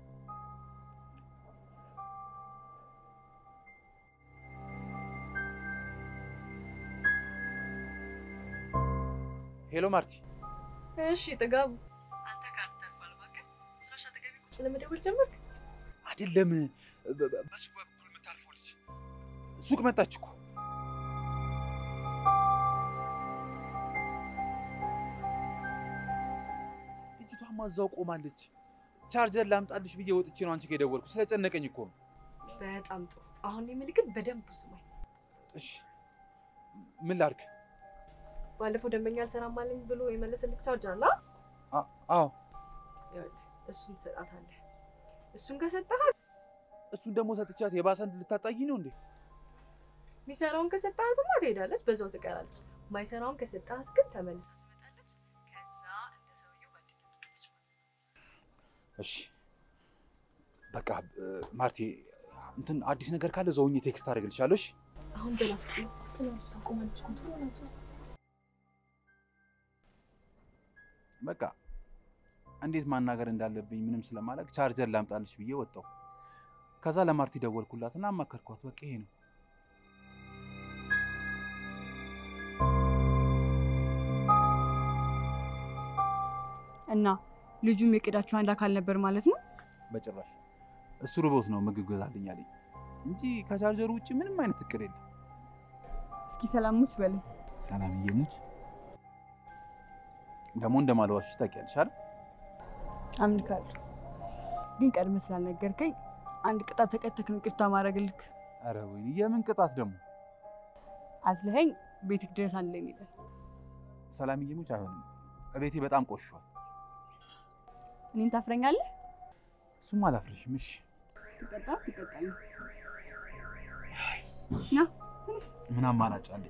ሄሎ ማርቲ። እሺ ጥጋቡ፣ አንተ ካልተባል እባክህ ጭራሽ አጠገቤ ቁጭ ለመደወል ጀመርክ? አይደለም በ- በ- በሱቅ በኩል የምታልፈው ልጅ ሱቅ መጣች እኮ። ልጅቷማ እዛው ቆማለች። ቻርጀር ላምጣልሽ ብዬ ወጥቼ ነው አንቺ ጋር የደወልኩ። ስለጨነቀኝ እኮ ነው። በጣም ጥሩ። አሁን የምልክት በደንብ ስማኝ። እሺ ምን ላድርግ? ባለፈው ደንበኛ አልሰራም አለኝ ብሎ የመለሰልክ ቻርጀር አለ? አ- አዎ ይኸውልህ እሱን ትሰጣታለህ። እሱን ከሰጠሃት እሱን ደግሞ ሰጥቻት የባሰ ልታጣይ ነው እንዴ? የሚሰራውን ከሰጠሃትማ ትሄዳለች፣ በዛው ትቀራለች። ማይሰራውን ከሰጠሃት ግን ተመልሳ ትመጣለች። ከዛ እንደ ሰውየው ጓደኛ ትሆናለች ማለት ነው። እሺ በቃ እ፣ ማርቲ እንትን አዲስ ነገር ካለ ዘውኝ ቴክስት አደርግልሻለሁ። እሺ አሁን በላፍጥ ነው ትናንት ታቆማለች። ኮንትሮል ናቸው። በቃ እንዴት ማናገር እንዳለብኝ ምንም ስለማላውቅ ቻርጀር ላምጣልሽ ብዬ ወጣሁ። ከዛ ለማርቲ ደወልኩላትና አማከርኳት። በቃ ይሄ ነው። እና ልጁም የቅዳችሁ አንድ አካል ነበር ማለት ነው። በጭራሽ እሱ ርቦት ነው ምግብ ገዛልኝ አለኝ እንጂ ከቻርጀሩ ውጭ ምንም አይነት እቅድ የለም። እስኪ ሰላሞች በለኝ። ሰላምዬ ሙች ደግሞ እንደማልዋሽሽ ታውቂያለሽ አይደል? አምልካለሁ፣ ግን ቀድመህ ስላልነገርከኝ አንድ ቅጣት ተቀተክ ነው ይቅርታ ማድረግልክ። ኧረ ወይኔ የምን ቅጣት ደግሞ? አዝለኸኝ ቤትክ ድረስ አንድ ላይ እንሄዳለን። ሰላምዬ ሙች አይሆንም። እቤቴ በጣም ቆሽሿል። እኔን ታፍረኛለህ? እሱም አላፍርሽም። እሺ ትቀጣ ትቀጣለህ። ና ምን አማራጭ አለኝ?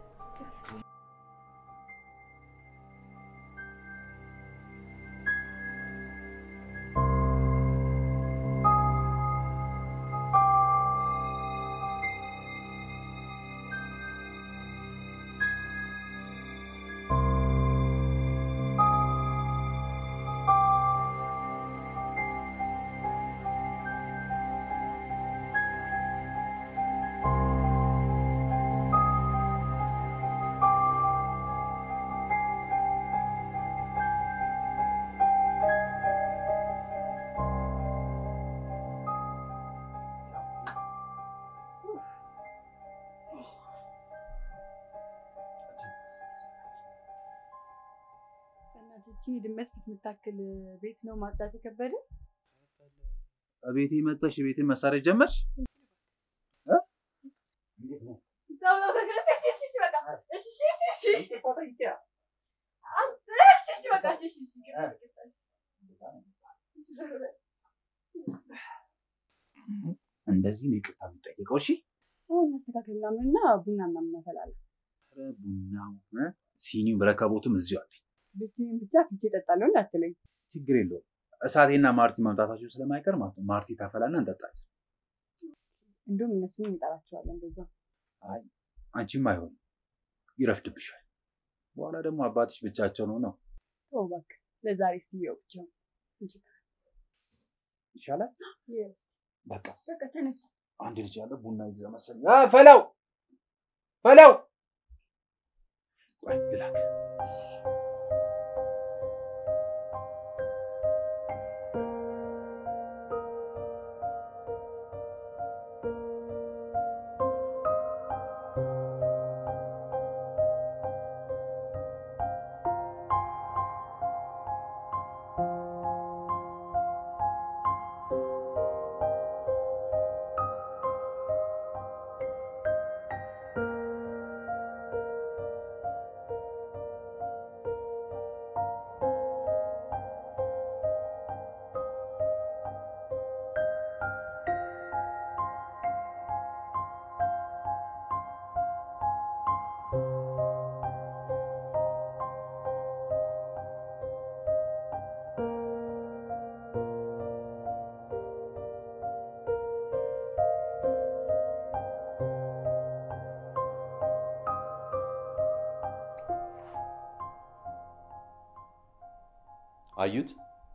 በእናቶችን የድመት ፊት የምታክል ቤት ነው ማጽዳት የከበደ። እቤቴ መጥተሽ ቤቴን መሳሪያ ጀመርሽ? እንደዚህ ነው ይቅርታ የሚጠየቀው። እሺ አሁን መስተካከል ምናምንና ቡና ምናምን እናፈላለን። ኧረ ቡናው እ፣ ሲኒው ረከቦቱም እዚሁ አለ። ብቻዬን ብቻ ፊቼ እጠጣለሁ እንዳትለኝ። ችግር የለውም። እሳቴና ማርቲ መምጣታቸው ስለማይቀር ማለት ነው። ማርቲ ታፈላና እንጠጣለን። እንዲሁም እነሱን እንጠራቸዋለን በዛ አንቺም አይሆንም፣ ይረፍድብሻል። በኋላ ደግሞ አባትሽ ብቻቸው ነው ነው ተው እባክህ፣ ለዛሬ ስትየው ብቻ ይሻላል። በቃ በቃ ተነስ። አንድ ልጅ ያለ ቡና ይግዛ መሰለኝ። አ፣ ፈላው ፈላው ቆይ ልላክ። አዩት?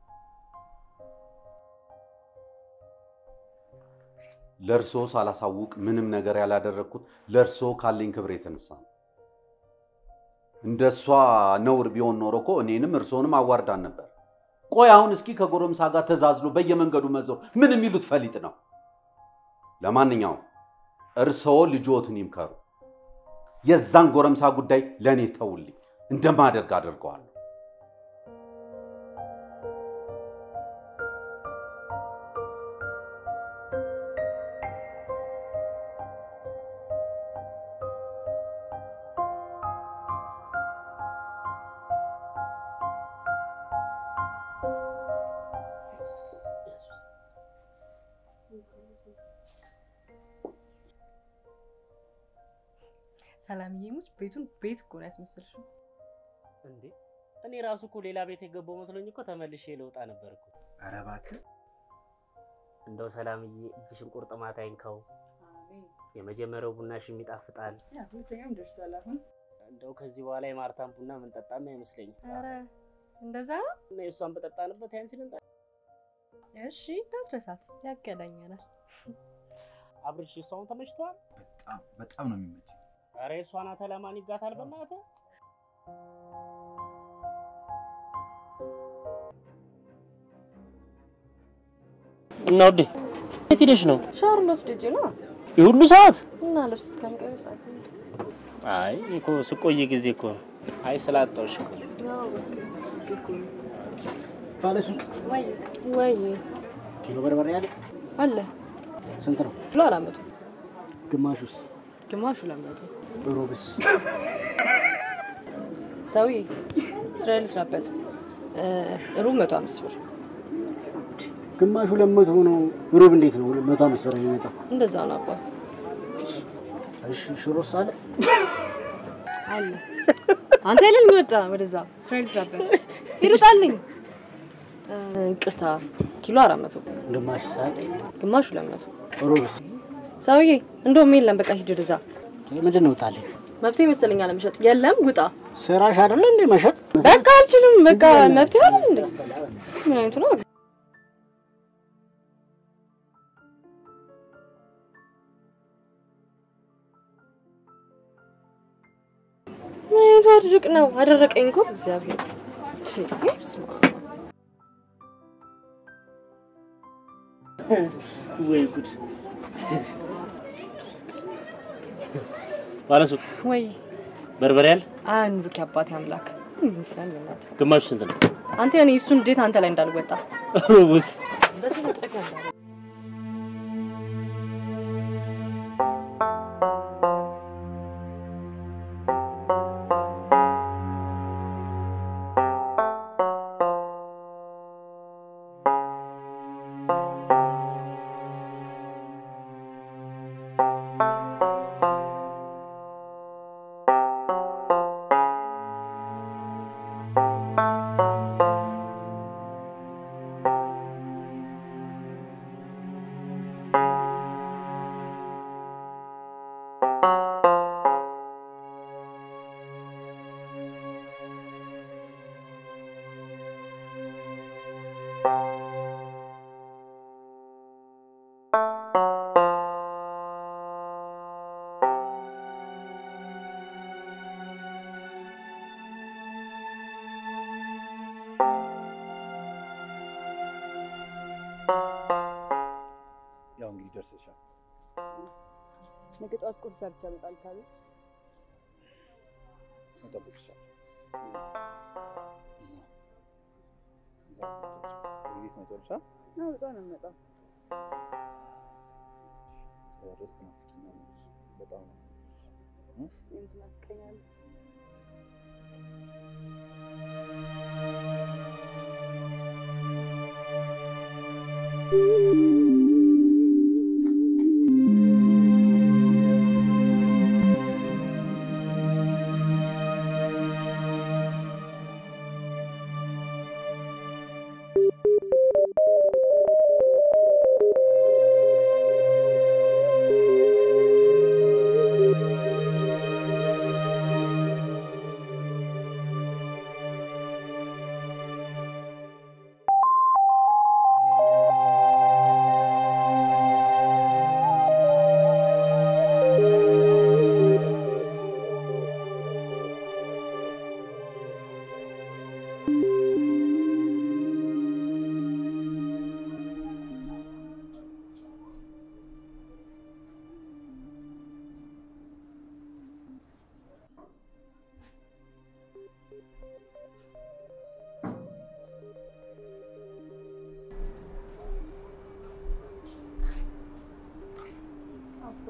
ለእርሶ ሳላሳውቅ ምንም ነገር ያላደረግኩት ለእርሶ ካለኝ ክብር የተነሳ ነው። እንደ እሷ ነውር ቢሆን ኖሮ እኮ እኔንም እርሶንም አዋርዳን ነበር። ቆይ አሁን እስኪ ከጎረምሳ ጋር ተዛዝሎ በየመንገዱ መዞር ምን የሚሉት ፈሊጥ ነው? ለማንኛውም እርስዎ ልጆትን ይምከሩ። የዛን ጎረምሳ ጉዳይ ለእኔ ተውልኝ፣ እንደማደርግ አድርገዋለሁ። ሰላምዬ ሙች ቤቱን ቤት እኮ ነው ያስመሰልሽው። እንዴ እኔ ራሱ እኮ ሌላ ቤት የገባው መስሎኝ እኮ ተመልሼ ልወጣ ነበር እኮ። ኧረ እባክህ እንደው ሰላምዬ እጅሽን ቁርጥማት አይንካው። የመጀመሪያው ቡናሽም ይጣፍጣል። ሁለተኛም ደርሷል አሁን። እንደው ከዚህ በኋላ የማርታን ቡና ምንጠጣም አይመስለኝም። ኧረ እንደዛ ነው። እና የእሷን በጠጣንበት ያንቺን እንጠ እሺ እንዳትረሳት፣ ያገናኘናል። አብርሽ እሷን ተመችቷል? በጣም በጣም ነው የሚመች። ኧረ የእሷ ናት ለማን ይጋታል? በእናትህ እና ውዴ የት ሄደሽ ነው? ሻወር ልወስድ ሂጅ ነው የሁሉ ሰዓት? እና ልብስ እስከምቀይር ሰዓት ነው። አይ እኮ ስቆይ ጊዜ እኮ ነው። አይ ስላጣሁሽ እኮ ነው። ባለሱቅ ወይ ወይ ኪሎ በርበሬ አለ? አለ ስንት ነው? ኪሎ አራት መቶ ግማሹስ? ግማሹ ሁለት መቶ ሩብስ? ሰውዬ ስራ ልስራበት እ፣ ሩብ መቶ አምስት ብር ግማሹ ሁለት መቶ ነው። ሩብ እንዴት ነው መቶ አምስት ብር የሚመጣው? እንደዛ ነው አባ እሺ ሽሮስ አለ? አለ አንተ አይደል የሚወጣ ወደዛ ስራ ልስራበት ይሩጣልኝ ቅርታ ኪሎ አራት መቶ ግማሽ ሳል ግማሹ ሁለት መቶ ሩብስ? ሰውዬ እንደውም የለም በቃ ሂድ ወደዛ ምንድን ነው ታለኝ? መብቴ ይመስለኛል ለመሸጥ የለም ውጣ ስራሽ አይደለ እንዴ መሸጥ? በቃ አልችልም በቃ መብቴ አይደል እንዴ ምን አይነቱ ነው ምን አይነቱ አድርቅ ነው አደረቀኝ እኮ እግዚአብሔር ሺ፣ በስመ አብ። ወይ ጉድ! ባለሱቅ ወይ በርበሬ አለ? አንሩክ አባቴ አምላክ ምን ይመስላል በእናትህ ግማሹ ስንት ነው? አንተ እኔ እሱ እንዴት አንተ ላይ እንዳልወጣ ሩቡስ? በተፈጠረ እንዳለ ያው እንግዲህ ደርሰሻል። ነገ ጠዋት ቁርስ ሰርቼ እመጣልሻለሁ። እጠብቅሻለሁ። እንዴት ነው ጨርሻ? አዎ በጣም ነው የምመጣው። ደስ ናፍቀኛለሽ በጣም ነው። እኔም ትናፍቀኛለህ።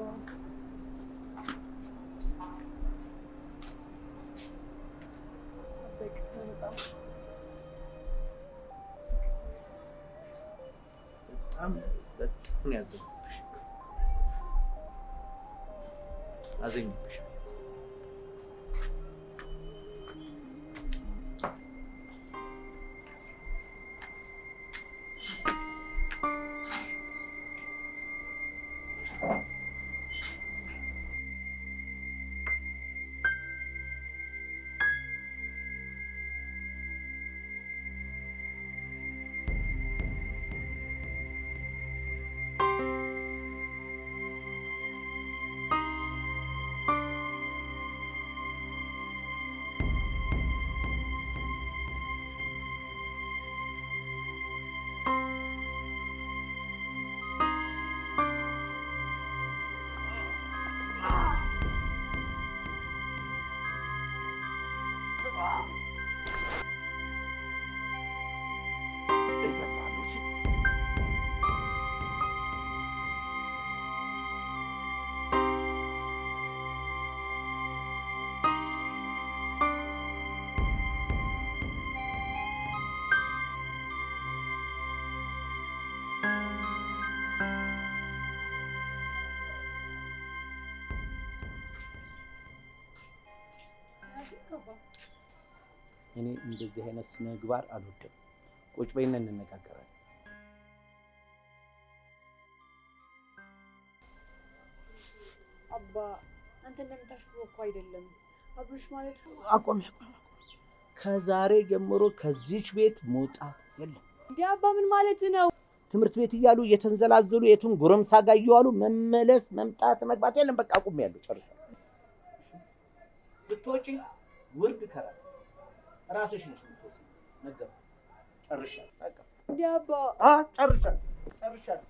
በጣም በጣም ነው ያዘንኩብሽ። አዘኝብሽ። እኔ እንደዚህ አይነት ስነ ምግባር አልወድም። ቁጭ በይና እንነጋገራለን። አባ አንተ እንደምታስበው እኮ አይደለም። አብርሽ ማለት አቆም አቆም። ከዛሬ ጀምሮ ከዚች ቤት መውጣት የለም። እንዲ አባ ምን ማለት ነው? ትምህርት ቤት እያሉ እየተንዘላዘሉ የቱን ጎረምሳ ጋር እየዋሉ መመለስ መምጣት መግባት የለም። በቃ አቁም ያለው ጨርሻ ብትወጪ ውርድ ከራስ ራስሽ ነሽ የምትወስጂው። ነገር ጨርሻለሁ። በቃ እንዲ አባ አ ጨርሻለሁ ጨርሻለሁ።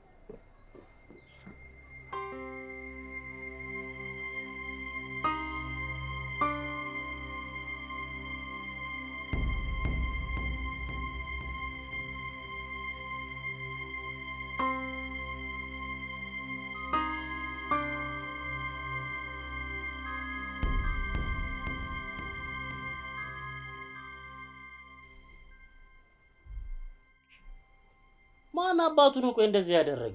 ማን አባቱ ነው ቆይ እንደዚህ ያደረገ?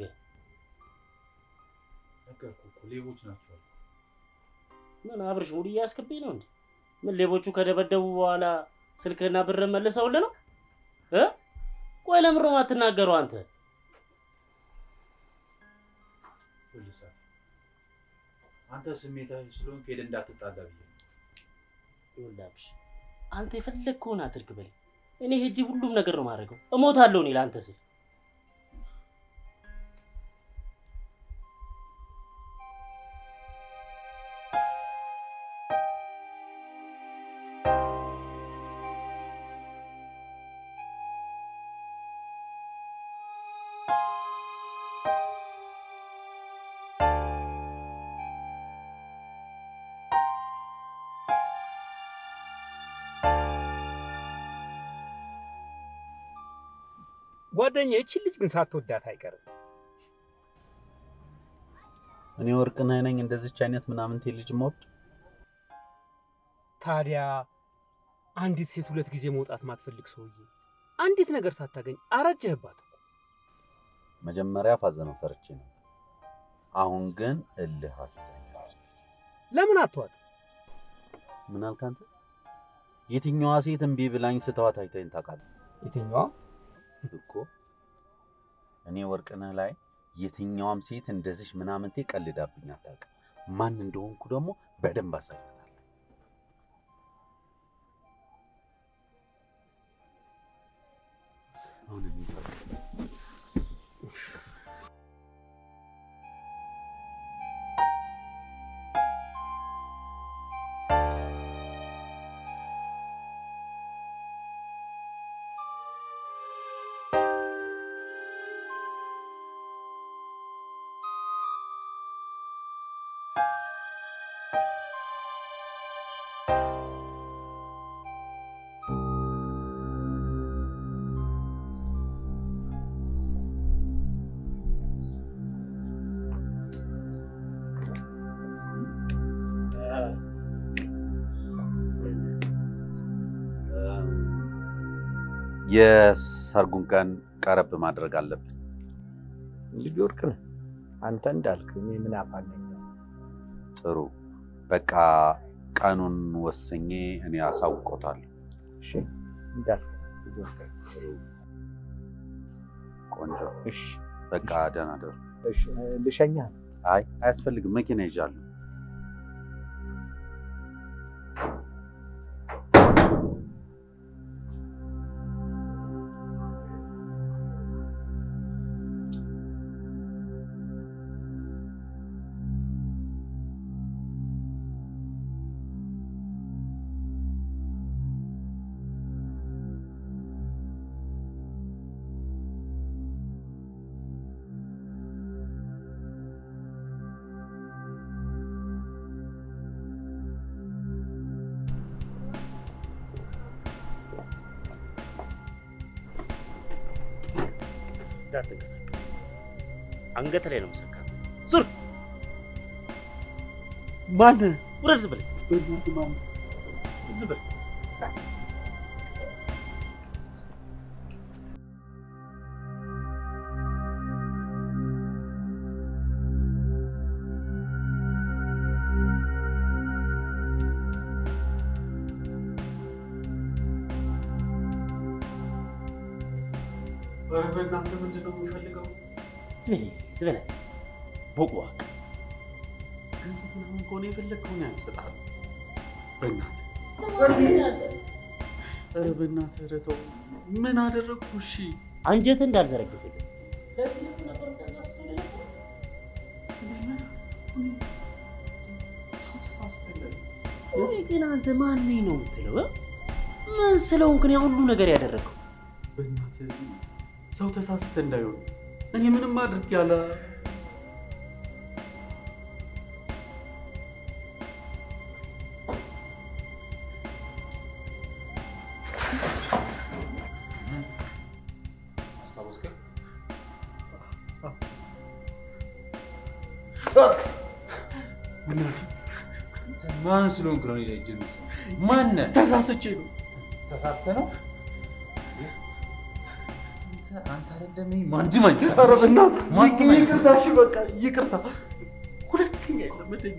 ነገርኩህ እኮ ሌቦች ናቸው። ምን አብርሽ ሙድ እያስክብኝ ነው እንዴ? ምን ሌቦቹ ከደበደቡ በኋላ ስልክና ብር መልሰውልህ ነው እ ቆይ ለምሮ ማትናገረው አንተ? ፖሊሳ አንተ ስሜታዊ ስለሆንክ ሄደህ እንዳትጣላ ብዬ ነው። ይኸውልህ አብርሽ አንተ የፈለግከውን አድርግ በለኝ። እኔ ሄጄ ሁሉም ነገር ነው የማደርገው። እሞታለሁ እኔ ለአንተ ስል ጓደኛ ይቺ ልጅ ግን ሳትወዳት አይቀርም። እኔ ወርቅነህ ነኝ እንደዚች አይነት ምናምንቴ ልጅ መወድ ታዲያ አንዲት ሴት ሁለት ጊዜ መውጣት ማትፈልግ ሰውዬ አንዲት ነገር ሳታገኝ አረጀህባት እኮ። መጀመሪያ ፋዘነው ፈርቼ ነው። አሁን ግን እልህ አስይዛኛል። ለምን አትዋት? ምን አልክ አንተ? የትኛዋ ሴት እምቢ ብላኝ ስተዋት አይተኸኝ ታውቃለህ? የትኛዋ እኮ እኔ ወርቅነህ ላይ የትኛዋም ሴት እንደዚህ ምናምንቴ ቀልዳብኝ አታውቅም። ማን እንደሆንኩ ደግሞ በደንብ አሳያታለሁ። አሁን እንሂድ። የሰርጉን ቀን ቀረብ ማድረግ አለብን። ልጅ ወርቅ ነህ አንተ እንዳልክ እኔ ምን አፋለኝ። ጥሩ በቃ ቀኑን ወስኜ እኔ አሳውቆታለሁ። እሺ እንዳልክ ልጅ ወርቅ ቆንጆ። እሺ በቃ ደህና ደሩ። እሺ ልሸኝህ። አይ አያስፈልግም፣ መኪና ይዣለሁ። እንዳትንቀሳቀስ፣ አንገት ላይ ነው መሰካ። ዙር፣ ማን ውረድ፣ ዝም ብለህ በእናትህ ማን ዝም ብለህ ኧረ በእናትህ ምንድን ነው የምፈልገው? ዝም በለህ ዝም በለህ ቦቅቧቅ ገንዘብ ምናምን ከሆነ የፈለግከውን ያንሰጣል። በእናትህ ኧረ በእናትህ ኧረ ተው። ምን አደረግኩ? እሺ አንጀት እንዳልዘረግፍልህ ወይ ግን አንተ ማን ነኝ ነው የምትለው? እ? ምን ስለሆንክ ነው ያ ሁሉ ነገር ያደረገው? በእናትህ ሰው ተሳስተ እንዳይሆን እኔ ምንም አድርግ ያለ አስታወስከኝ? ማን ስለሆንክ ነው እኔ እጅ ማነህ? ተሳስቼ ነው። ተሳስተ ነው? አንተ አይደለም ይሄ ማንድም አንተ ኧረ በእናትህ ማንም አይደለም። ይቅርታ፣ እሺ በቃ ይቅርታ። ሁለተኛ የለመደኝ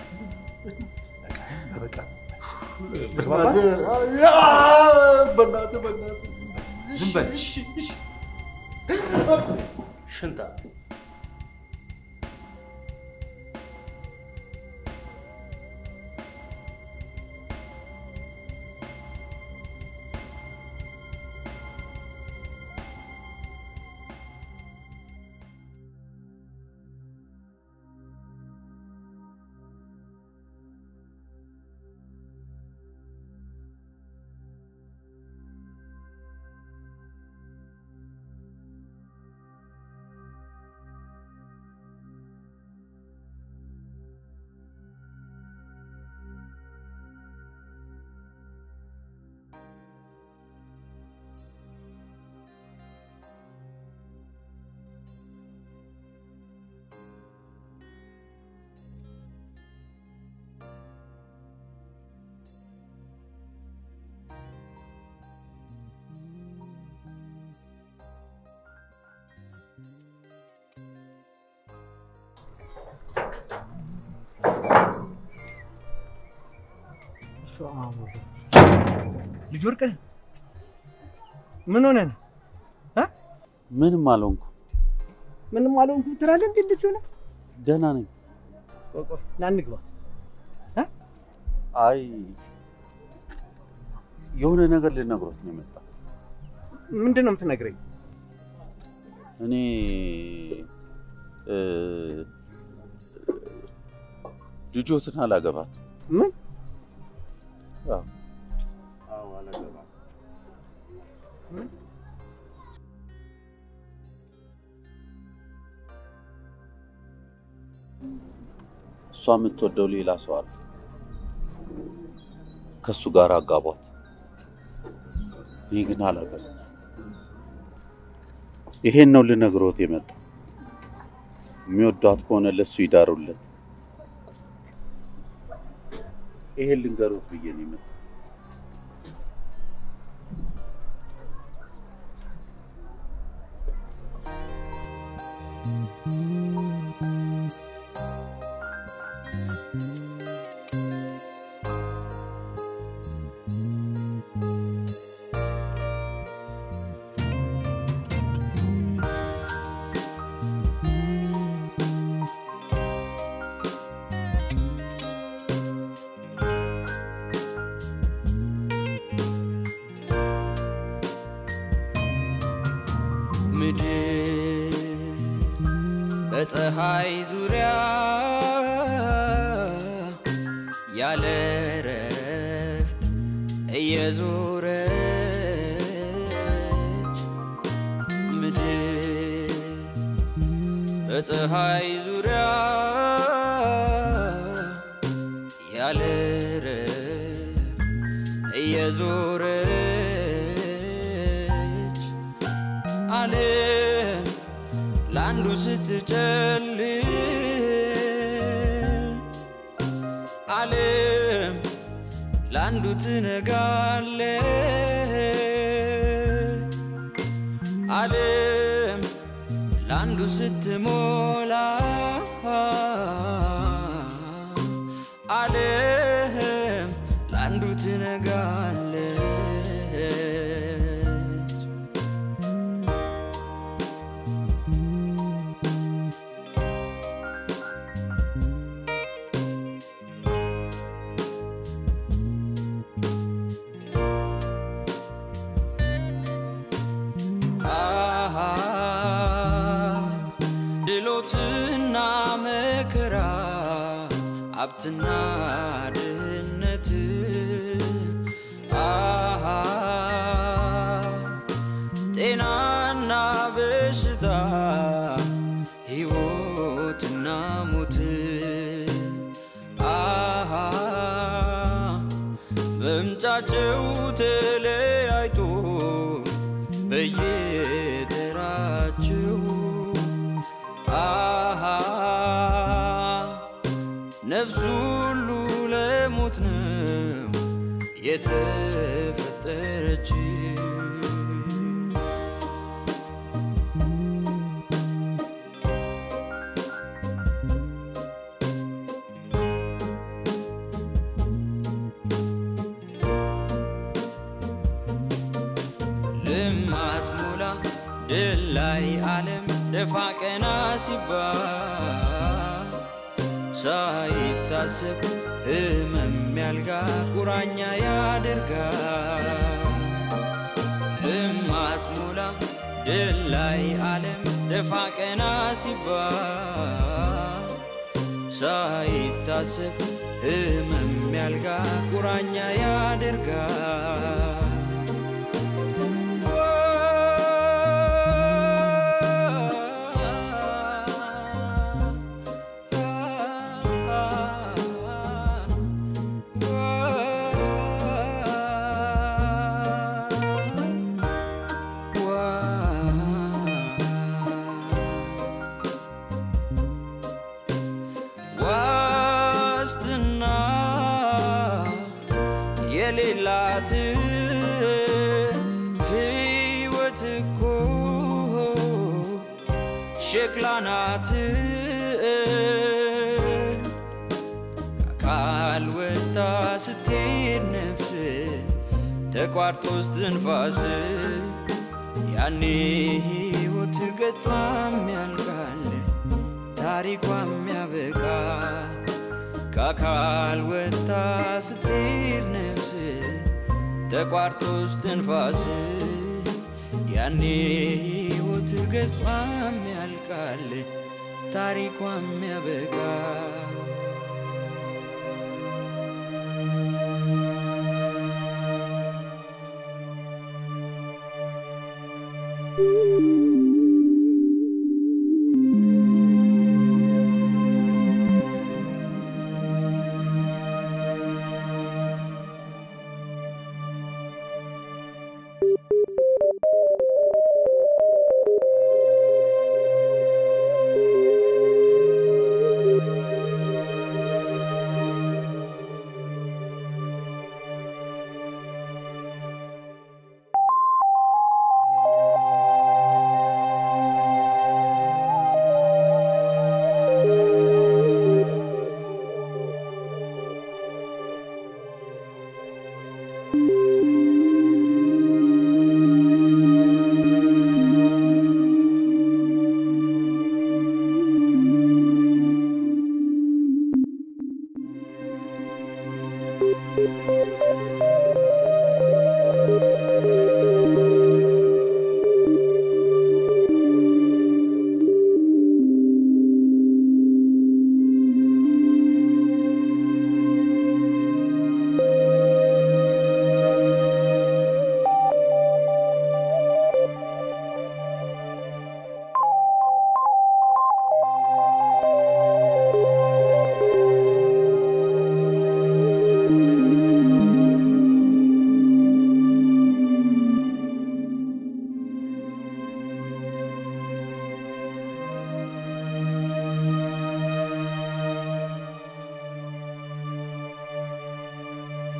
በቃ በእናትህ በእናትህ በእናትህ ዝም በል። እሺ እሺ ሽንታ ልጅ ወርቅ ነህ? ምን ሆነህ ነው? ምንም አልሆንኩ፣ ምንም አልሆንኩም ትላለህ እንዴ? እንደዚህ ሆነህ? ደህና ነኝ። ቆይ ቆይ ና እንግባ። አይ የሆነ ነገር ልነግሮት ነው የመጣው። ምንድን ነው የምትነግረኝ? እኔ እ፣ ልጆትን አላገባት። ምን? አዎ አዎ አላገባም። እሷ የምትወደው ሌላ ሰው አለ። ከእሱ ጋር አጋቧት። እኔ ግን አላገባም። ይሄን ነው ልነግሮት የመጣው። የሚወዷት ከሆነ ለእሱ ይዳሩለት። ይሄን ልንገሮት ብዬ ነው የመጣው። ምድር በፀሐይ ዙሪያ ያለ ረፍት እየዞረች ምድር በፀሐይ ዙሪያ ያለ ረፍት እየዞረች ዓለም ለአንዱ ስትጨልም ዓለም ለአንዱ ትነጋለች ዓለም ለአንዱ ስትሞላ ዓለም ለአንዱ ትነጋለች አሃ ድሎትና መከራ ሀብትና ድህነት አሃ ጤናና በሽታ ሕይወትና ሞት አሃ መምጫቸው ተለያይቶ በየተራቸው አሃ ነፍስ ሁሉ ለሞት ነው የተፈጠረች ልማት ሞላ ድል ላይ ዓለም ደፋ ቀና ሲባል ሳይታሰብ ህመም ያልጋ ቁራኛ ያደርጋል። ልማት ሞላ ድል ላይ ዓለም ደፋ ቀና ሲባል ሳይታሰብ ህመም ያልጋ ቁራኛ ያደርጋል። ዋስትና የሌላት ሕይወት እኮ ሸክላ ናት። ከአካል ወጣ ስትሄድ ነፍስ ተቋርጦ ስትንፋስ ያኔ ሕይወት ገጿም ያልቃል ታሪኳም ያበቃል። ከአካል ወጣ ስትሄድ ነፍስ ተቋርጦ ስትንፋስ ያኔ ሕይወት ገጿም ያልቃል ታሪኳም ያበቃል።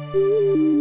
ነው።